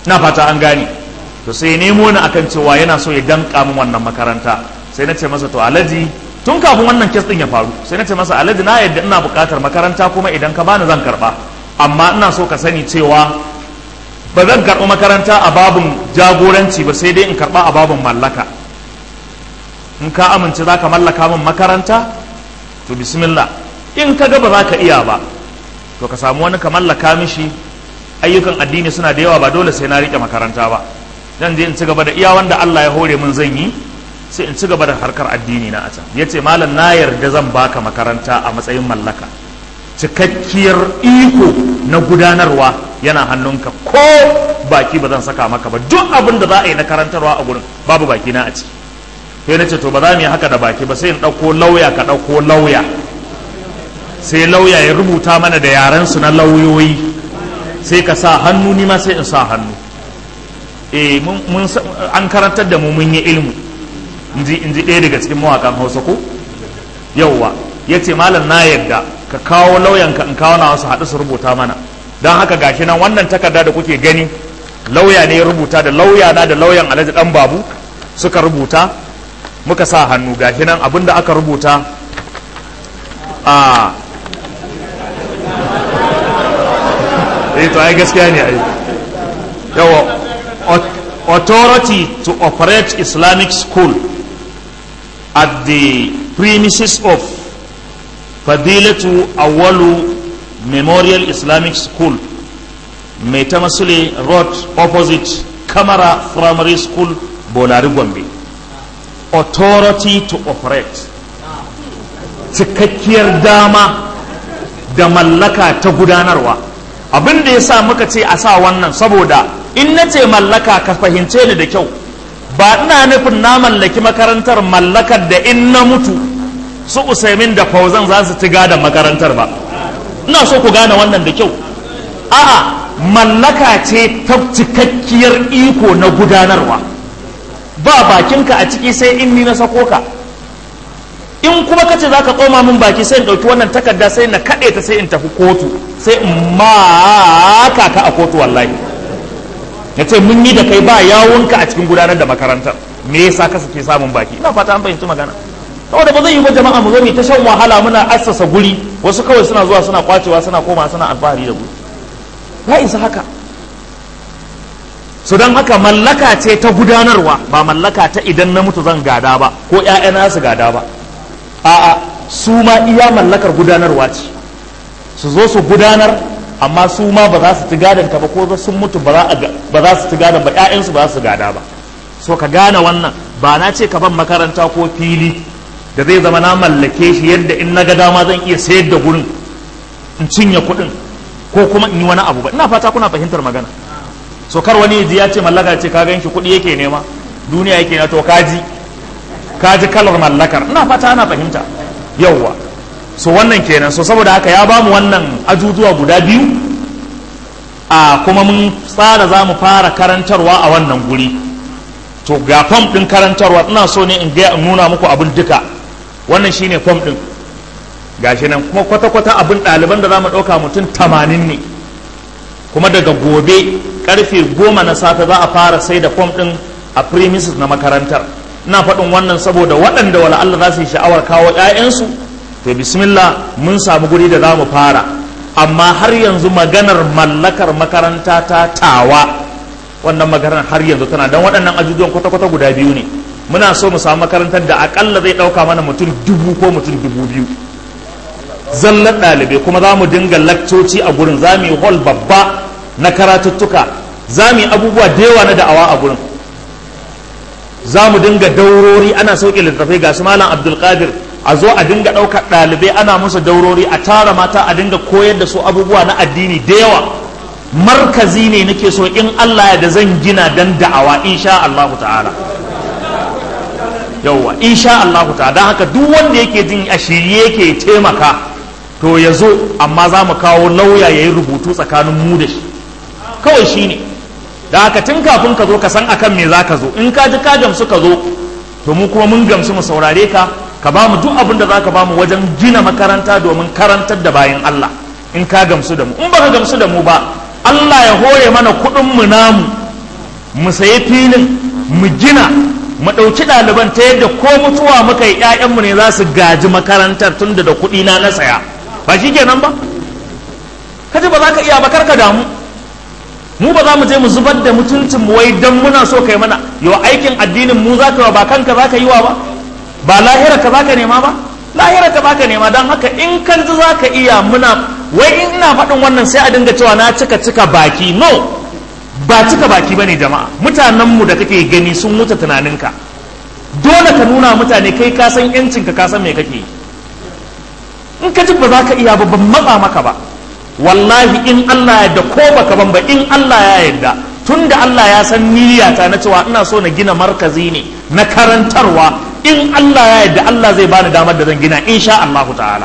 na fata an gane to sai nemo ni akan cewa yana so ya danka min wannan makaranta sai na ce masa to alaji tun kafin wannan kes din ya faru sai na ce masa alaji na yadda ina buƙatar makaranta kuma idan ka bani zan karba amma ina so ka sani cewa ba zan karɓi makaranta a babin jagoranci ba sai dai in karɓa a babin mallaka in ka amince za ka mallaka min makaranta to bismillah in ka ga ba za ka iya ba to ka samu wani ka mallaka mishi ayyukan addini suna da yawa ba dole sai na riƙe makaranta ba zan je in ci gaba da iya wanda Allah ya hore min zan yi sai in ci gaba da harkar addini na a can ya ce malam na yarda zan baka makaranta a matsayin mallaka cikakkiyar iko na gudanarwa yana hannunka ko baki ba zan saka maka ba duk abin da za a yi na karantarwa a gurin babu baki na a ciki sai na ce to ba za mu yi haka da baki ba sai in ɗauko lauya ka ɗauko lauya sai lauya ya rubuta mana da yaren su na lauyoyi sai ka sa hannu ni ma sai in sa hannu eh mun an karantar da mu mun yi ilmu inji inji ɗaya daga cikin mawakan Hausa ko yauwa yace malam na yadda ka kawo lauyanka in kawo na wasu haɗu su rubuta mana don haka gashi nan wannan takarda da kuke gani lauya ne ya rubuta da lauya na da lauyan alhaji dan babu suka rubuta muka sa hannu gashi nan abinda aka rubuta a eh to ai gaskiya ne ai yawa authority to operate islamic school at the premises of fadilatu awwalu memorial islamic school mai ta masule road opposite kamara primary school bolari gombe authority to operate cikakkiyar dama da mallaka ta gudanarwa abin da ya sa muka ce a sa wannan saboda in na ce mallaka ka fahimce ni da kyau ba ina nufin na mallaki makarantar mallakar da in na mutu su usaimin da fauzan za su ci gadon makarantar ba ina so ku gane wannan da kyau a'a mallaka ce ta cikakkiyar iko na gudanarwa ba bakinka a ciki sai in ni na sako ka in kuma kace za ka tsoma min baki sai in ɗauki wannan takarda sai na kaɗe ta sai in tafi kotu sai in maka ka a kotu wallahi ya ce mun yi da kai ba yawunka a cikin gudanar da makarantar me yasa ka suke samun baki ina fata an fahimci magana saboda ba zai yi ba jama'a mu zo mu ta shan wahala muna assasa guri wasu kawai suna zuwa suna kwacewa suna koma suna alfahari da guri ya isa haka su don haka mallaka ce ta gudanarwa ba mallaka ta idan na mutu zan gada ba ko ƴaƴana su gada ba a'a su ma iya mallakar gudanarwa ce su zo su gudanar amma su ma ba za su ci gadon ka ba ko sun mutu ba za su ci gadon ba ƴaƴansu ba za su gada ba so ka gane wannan ba na ce ka ban makaranta ko fili da zai zama na mallake shi yadda in na ga dama zan iya sayar da gurin in cinye kuɗin ko kuma in yi wani abu ba ina fata kuna fahimtar magana so kar wani ji ya ce mallaka ce ka gan shi kuɗi yake nema duniya yake na to kaji kaji kalar mallakar ina fata ana fahimta yauwa so wannan kenan so saboda haka ya bamu wannan ajujuwa guda biyu a kuma mun tsara za mu fara karantarwa a wannan guri to ga fam ɗin karantarwa ina so ne in ga nuna muku abin duka wannan shine fam ɗin gashi nan kuma kwata-kwata abin ɗaliban da za mu ɗauka mutum tamanin ne kuma daga gobe karfe goma na safe za a fara sai da fom ɗin a premises na makarantar ina faɗin wannan saboda waɗanda wala Allah za su yi sha'awar kawo 'ya'yansu to bismillah mun samu guri da za mu fara amma har yanzu maganar mallakar makaranta ta tawa wannan maganar har yanzu tana don waɗannan ajujuwan kwata-kwata guda biyu ne muna so mu samu makarantar da akalla zai ɗauka mana mutum dubu ko mutum dubu biyu zallar ɗalibai kuma za mu dinga lakcoci a gurin za mu yi hall babba na karatuttuka za mu yi abubuwa da yawa na da'awa a gurin za mu dinga daurori ana sauke littattafai ga su malam abdulkadir a zo a dinga ɗaukar ɗalibai ana musu daurori a tara mata a dinga koyar da su abubuwa na addini da yawa markazi ne nake so in allah ya da zan gina dan da'awa insha allahu ta'ala yauwa insha allahu ta'ala don haka duk wanda yake jin a shirye yake taimaka to ya zo amma za mu kawo lauya ya yi rubutu tsakanin mu da shi kawai shi ne da haka tun kafin ka zo ka san akan me za ka zo in ka ji ka gamsu ka zo to mu kuma mun gamsu mu saurare ka ka ba mu duk abin da za ka ba mu wajen gina makaranta domin karantar da bayan Allah in ka gamsu da mu in ba ka gamsu da mu ba Allah ya hore mana kuɗin mu namu mu sayi filin mu gina mu ɗauki ɗaliban ta yadda ko mutuwa muka yi ‘ya'yanmu ne za su gaji makarantar tun da kuɗi na na saya ba shi kenan ba kaji ba za ka iya ba karka damu mu ba za mu je mu zubar da mutuncin mu wai dan muna so kai mana yau aikin addinin mu za ka ba kanka za ka yi wa ba ba lahira ka za ka nema ba lahira ka za ka nema don haka in kan ji za ka iya muna wai in ina faɗin wannan sai a dinga cewa na cika cika baki no ba cika baki bane jama'a mutanenmu da kake gani sun wuce tunaninka dole ka nuna mutane kai ka san yancinka ka san me kake yi in ka ji ba za ka iya ba ban matsa maka ba wallahi in Allah ya da ko baka ban ba in Allah ya yarda tunda Allah ya san niyyata na cewa ina so na gina markazi ne na karantarwa in Allah ya yarda Allah zai bani damar da zan gina insha Allah ta'ala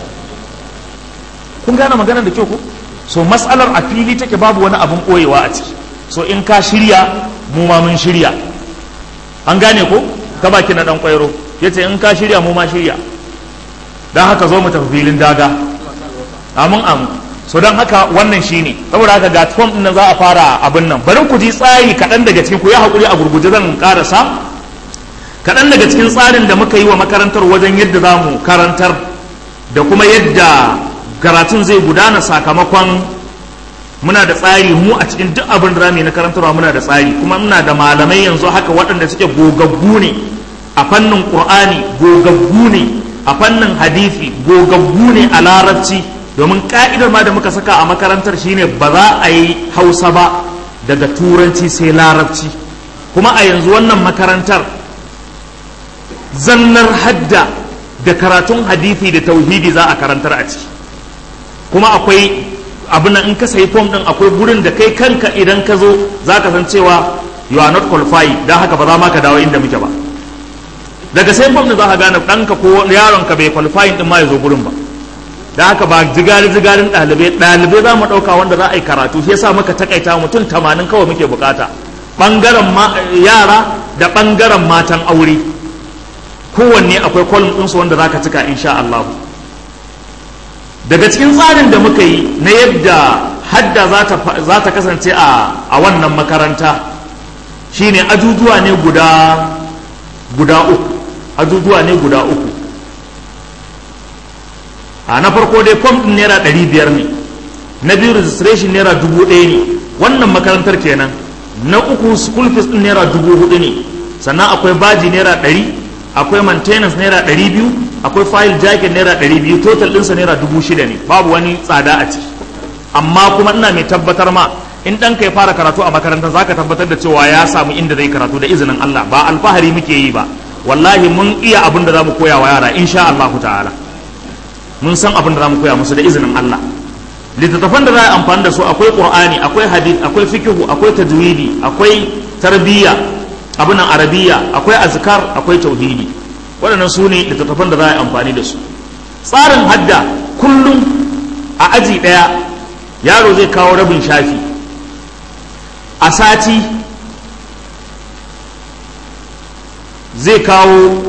kun gane magana da kyau ko so matsalar a fili take babu wani abun koyewa a ciki so in ka shirya mu ma mun shirya an gane ko ta baki na dan kwairo yace in ka shirya mu ma shirya dan haka zo mu tafi filin daga amin amin so don haka wannan shine saboda haka ga form din za a fara abin nan bari ku ji tsari kaɗan daga cikin ku ya haƙuri a gurguje zan karasa kaɗan daga cikin tsarin da muka yi wa makarantar wajen yadda za mu karantar da kuma yadda karatun zai gudana sakamakon muna da tsari mu a cikin duk abin da zamu yi na karantarwa muna da tsari kuma muna da malamai yanzu haka waɗanda suke gogaggu ne a fannin qur'ani gogaggu ne a fannin hadisi gogaggu ne a larabci domin ka'idar ma da muka saka a makarantar shine ba za a yi hausa ba daga turanci sai larabci kuma a yanzu wannan makarantar zallar hadda da karatun hadisi da tauhidi za a karantar a ciki kuma akwai abin in ka sayi fom din akwai gurin da kai kanka idan ka zo za ka san cewa you are not qualified don haka ba za ma ka dawo inda muke ba daga sayin fom din za ka gane ɗanka ko yaronka bai qualifying din ma ya zo gurin ba da haka ba jigari jigarin ɗalibai ɗalibai za mu ɗauka wanda za a yi karatu shi yasa muka takaita mutum tamanin kawai muke bukata ɓangaren yara da ɓangaren matan aure kowanne akwai kolum ɗinsu wanda za ka cika insha Allah daga cikin tsarin da muka yi na yadda hadda za ta kasance a wannan makaranta shine ajujuwa ne guda guda uku ajujuwa ne guda uku a na farko dai fom ɗin naira ɗari biyar ne na biyu registration naira dubu ɗaya ne wannan makarantar kenan na uku school fees ɗin naira dubu hudu ne sannan akwai baji naira ɗari akwai maintenance naira ɗari biyu akwai file jacket naira ɗari biyu total ɗinsa naira dubu shida ne babu wani tsada a ciki amma kuma ina mai tabbatar ma in ɗanka ya fara karatu a makarantar zaka tabbatar da cewa ya samu inda zai karatu da izinin Allah ba alfahari muke yi ba wallahi mun iya abin da za mu koya wa yara insha Allah ta'ala mun san abin da za mu koya musu da izinin Allah littattafan da za a amfani da su akwai qur'ani akwai hadith akwai fikihu akwai tajwidi akwai tarbiyya abin arabiya akwai azkar akwai tauhidi waɗannan su ne littattafan da za a yi amfani da su tsarin hadda kullum a aji ɗaya yaro zai kawo rabin shafi a sati zai kawo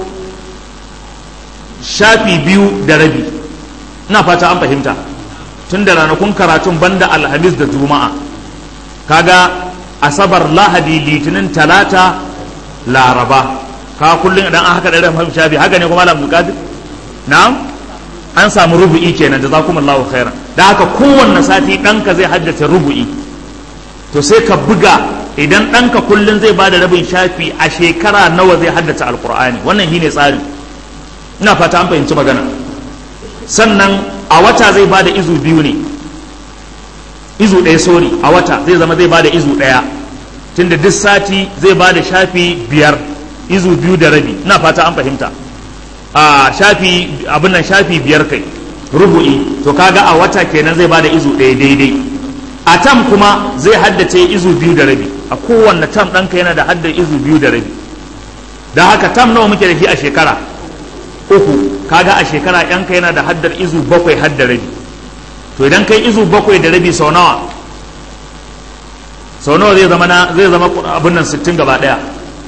shafi biyu da rabi ina fata an fahimta tun da ranakun karatun banda alhamis da juma'a kaga asabar lahadi litinin talata laraba ka kullum idan an haka da rabin shafi haka ne kuma malam bukadir na'am an samu rubu'i kenan jazakumullahu khairan da haka kowanne sati ɗanka zai haddace rubu'i to sai ka buga idan ɗanka kullum zai ba da rabin shafi a shekara nawa zai haddace alkur'ani wannan shi ne tsari ina fata an fahimci magana sannan a wata zai ba da izu biyu ne izu ɗaya sori a wata zai zama zai ba da izu ɗaya tunda duk sati zai ba da shafi biyar izu biyu da rabi ina fata an fahimta a shafi abin nan shafi biyar kai rubu'i to kaga a wata kenan zai ba da izu ɗaya daidai a tam kuma zai haddace izu biyu da rabi a kowanne tam ɗanka yana da haddar izu biyu da rabi da haka tam nawa muke da shi a shekara uku kaga a shekara yanka yana da haddar izu bakwai haddar rabi to idan kai izu bakwai da rabi sau nawa sau nawa zai zama na zai zama abin nan sittin gaba ɗaya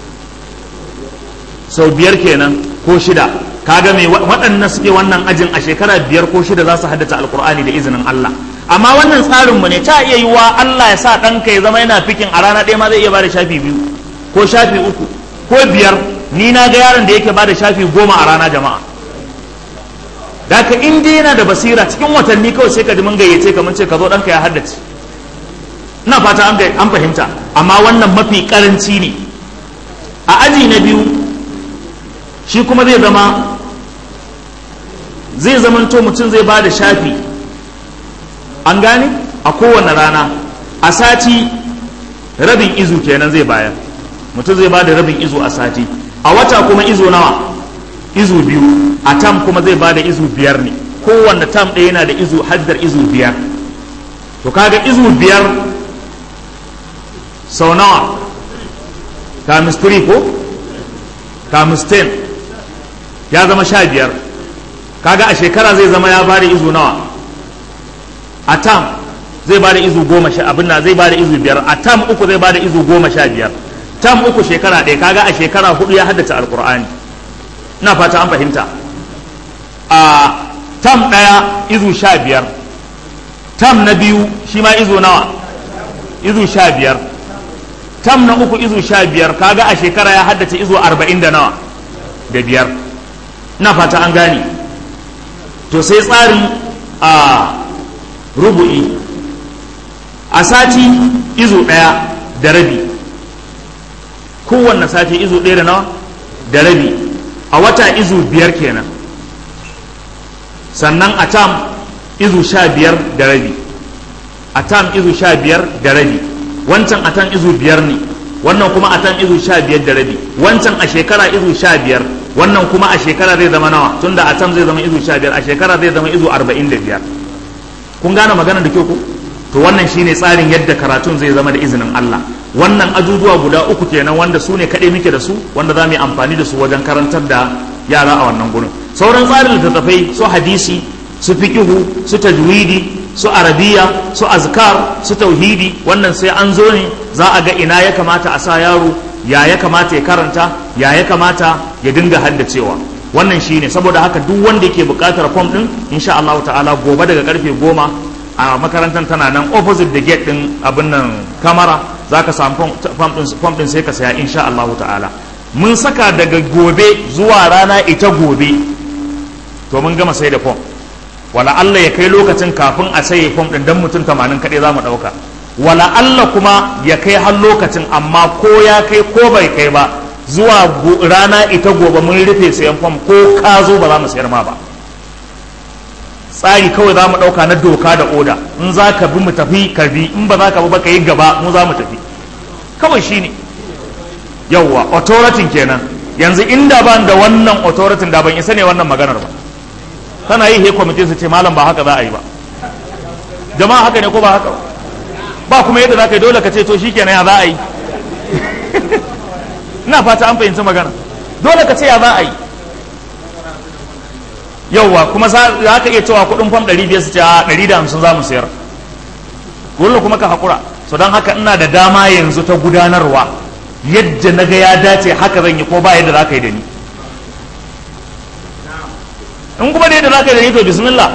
sau biyar kenan ko shida kaga mai waɗannan suke wannan ajin a shekara biyar ko shida za su haddace alkur'ani da izinin Allah amma wannan tsarinmu ne ta iya yiwa Allah ya sa ɗanka ya zama yana fikin a rana ɗaya ma zai iya bada shafi biyu ko shafi uku ko biyar ni na ga yaron da yake bada shafi goma a rana jama'a da ka in dai yana da basira cikin watanni kawai sai ka ji mun gayyace ka mun ce ka zo ɗanka ya haddace ina fata an fahimta amma wannan mafi karanci ne a aji na biyu shi kuma zai zama zai zamanto mutum zai ba da shafi an gane a kowane rana a sati rabin izu kenan zai bayar mutum zai ba da rabin izu a sati a wata kuma izu nawa izu biyu a tam kuma zai ba da izu biyar ne kowanne tam ɗaya yana da izu haddar izu biyar to kaga izu biyar sau nawa times 3 ko times 10 ya zama sha biyar kaga a shekara zai zama ya bada izu nawa a tam zai bada izu goma sha abin na zai bada izu biyar a tam uku zai bada izu goma sha biyar tam uku shekara ɗaya kaga a shekara hudu ya haddace alkur'ani ina fata an fahimta a tam ɗaya izu sha biyar tam na biyu shi ma izu nawa izu sha biyar tam na uku izu sha biyar kaga a shekara ya haddace izu arba'in da nawa da biyar ina fata an gane to sai tsarin a rubu'i a sati izu ɗaya da rabi kowanne sati izu ɗaya da nawa da rabi a wata izu biyar kenan sannan a tam izu sha biyar da rabi a tam izu sha biyar da rabi wancan a tan izu biyar ne wannan kuma a tan izu sha biyar da rabi wancan a shekara izu sha biyar wannan kuma a shekara zai zama nawa tunda a tam zai zama izu sha biyar a shekara zai zama izu arba'in da biyar kun gane magana da kyau ku to wannan shine tsarin yadda karatun zai zama da izinin Allah wannan ajujuwa guda uku kenan wanda su ne kaɗai muke da su wanda za mu yi amfani da su wajen karantar da yara a wannan gurin sauran tsarin littattafai su hadisi su fikihu su tajwidi su arabiya su azkar su tauhidi wannan sai an zo ne za a ga ina ya kamata a sa yaro ya ya kamata ya karanta ya ya kamata ya dinga haddacewa wannan shine saboda haka duk wanda yake buƙatar fom din insha Allah ta'ala gobe daga karfe goma a makarantar tana nan opposite the gate din abin nan kamara zaka samu fom din sai ka saya insha Allah ta'ala mun saka daga gobe zuwa rana ita gobe to mun gama sai da fom wala Allah ya kai lokacin kafin a saye fom ɗin dan mutum tamanin kaɗai za mu ɗauka wala Allah kuma ya kai har lokacin amma ko ya kai ko bai kai ba zuwa rana ita gobe mun rufe sayan fom ko ka zo ba za mu sayar ma ba tsari kawai za mu ɗauka na doka da oda in za ka bi mu tafi ka bi in ba za ka bi ba ka yi gaba mu za mu tafi kawai shine yawwa authority kenan yanzu inda ban da wannan authority da ban isa ne wannan maganar ba tana yi he kwamitin su ce malam ba haka za a yi ba jama'a haka ne ko ba haka ba kuma yadda za ka yi dole ka ce to shikenan ya za a yi ina fata an fahimci magana dole ka ce ya za a yi yauwa kuma za ka iya cewa kudin fam 500 su ce a 150 za mu sayar dole kuma ka haƙura so don haka ina da dama yanzu ta gudanarwa yadda na ga ya dace haka zan yi ko ba yadda za ka yi da ni in kuma da yadda za ka yi da ni to bismillah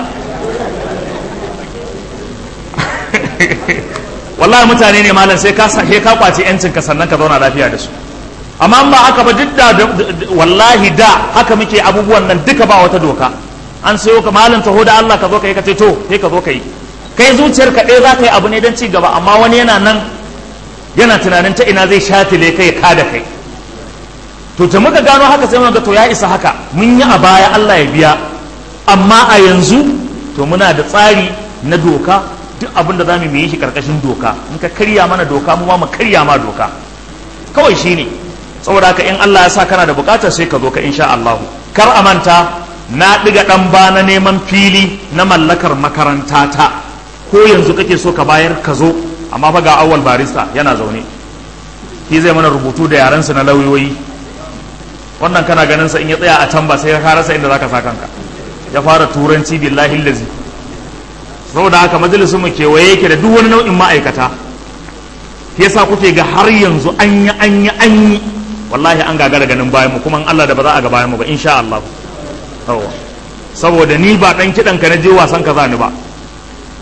wallahi mutane ne malam sai ka sai ka kwace yancin ka sannan ka zauna lafiya da su amma ba haka ba duk da wallahi da haka muke abubuwan nan duka ba wata doka an sayo ka malam taho da Allah ka zo ka yi ka ce to sai ka zo ka yi kai zuciyar ka ɗaya za ka yi abu ne don ci gaba amma wani yana nan yana tunanin ta ina zai shatile kai ka da kai to ta muka gano haka sai muka to ya isa haka mun yi a baya Allah ya biya amma a yanzu to muna da tsari na doka duk abin da za mu yi shi karkashin doka in ka karya mana doka mu ma mu karya ma doka kawai shine saboda haka in Allah ya sa kana da bukatar sai ka zo ka insha Allah kar a manta na diga dan ba na neman fili na mallakar makaranta ta ko yanzu kake so ka bayar ka zo amma fa ga awwal barista yana zaune shi zai mana rubutu da yarensa na lauyoyi wannan kana ganin sa in ya tsaya a can ba sai ka rasa inda zaka sa kanka ya fara turanci billahi lazi saboda haka majalisun mu kewaye yake da duk wani nau'in ma'aikata yasa kuke ga har yanzu an yi an yi an yi wallahi an gagara ganin bayan mu kuma Allah da ba za a ga bayan mu ba insha Allah yawa saboda ni ba dan kidan ka na je wasan ka zani ba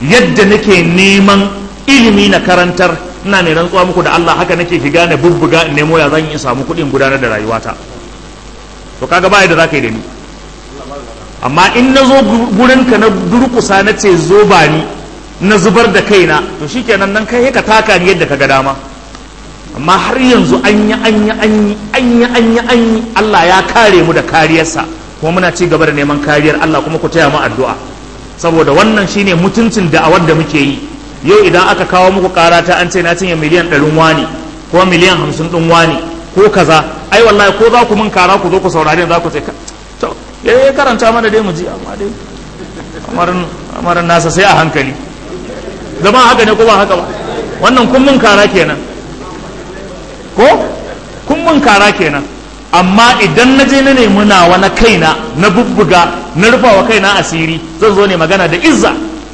yadda nake neman ilimi na karantar ina mai rantsuwa muku da Allah haka nake shiga na bubbuga in nemo ya zan yi samu kuɗin gudanar da rayuwata to kaga ba da zaka yi da ni amma in na zo gurinka na durkusa na ce zo ba ni na zubar da kaina to shikenan nan kai ka taka ni yadda ka ga dama amma har yanzu an yi an yi an yi an yi an yi an yi Allah ya kare mu da kariyarsa kuma muna ci gaba da neman kariyar Allah kuma ku taya mu addu'a saboda wannan shine mutuncin da'awar da muke yi yau idan aka kawo muku kara ta an ce na cinye miliyan ɗarin wani ko miliyan hamsin ɗin wani ko kaza ai wallahi ko za ku mun kara ku zo ku saurare za ku ce to ya karanta mana dai mu ji amma dai amarin nasa sai a hankali zama haka ne ko ba haka ba wannan kun mun kara kenan ko kun mun kara kenan amma idan na je na nemi nawa na kaina na bubbuga na rufa wa kaina asiri zan zo ne magana da izza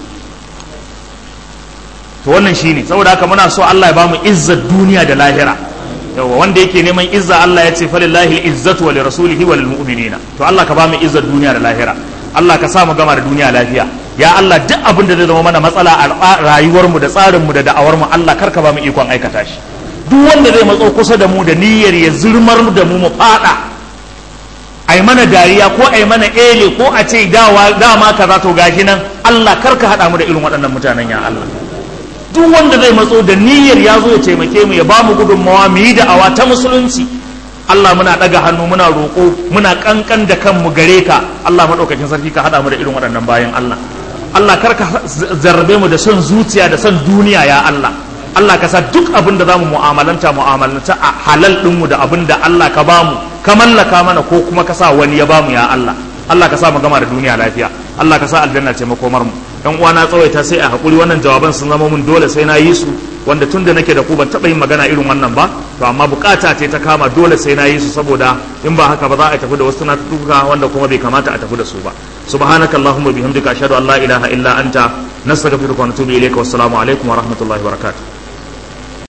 to wannan shine saboda haka muna so Allah ya bamu izzar duniya da lahira yawa wanda yake neman izza Allah ya ce falillahi izzatu wa lirasulihi wa lilmu'minina to Allah ka bamu izzar duniya da lahira Allah ka sa mu gama da duniya lafiya ya Allah duk abin da zai zama mana matsala a rayuwarmu da tsarinmu da da'awarmu Allah kar ka bamu ikon aikata shi duk wanda zai matso kusa da mu da niyyar ya zurmar da mu mu fada ai mana dariya ko ai mana ele ko a ce dawa dama kaza to gashi nan Allah kar ka hada mu da irin waɗannan mutanen ya Allah duk wanda zai matso da niyyar ya zo ya taimake mu ya ba mu gudunmawa mu yi da'awa ta musulunci Allah muna ɗaga hannu muna roƙo muna ƙanƙan da kanmu gare ka Allah maɗaukakin sarki ka haɗa mu da irin waɗannan bayan Allah Allah kar ka zarrabe mu da son zuciya da son duniya ya Allah Allah ka sa duk abin da zamu mu'amalanta mu'amalanta a halal ɗinmu da abin da Allah ka bamu ka mallaka mana ko kuma ka sa wani ya bamu ya Allah Allah ka sa mu gama da duniya lafiya Allah ka sa aljanna ce makomar mu dan uwa na tsawaita sai a hakuri wannan jawaban sun zama mun dole sai na yi su wanda tun da nake da ku ban taɓa yin magana irin wannan ba to amma bukata ce ta kama dole sai na yi su saboda in ba haka ba za a tafi da wasu tunatuka wanda kuma bai kamata a tafi da su ba subhanaka allahumma bihamdika ashhadu an la ilaha illa anta nastaghfiruka wa natubu ilayka wassalamu alaikum wa rahmatullahi wa barakatuh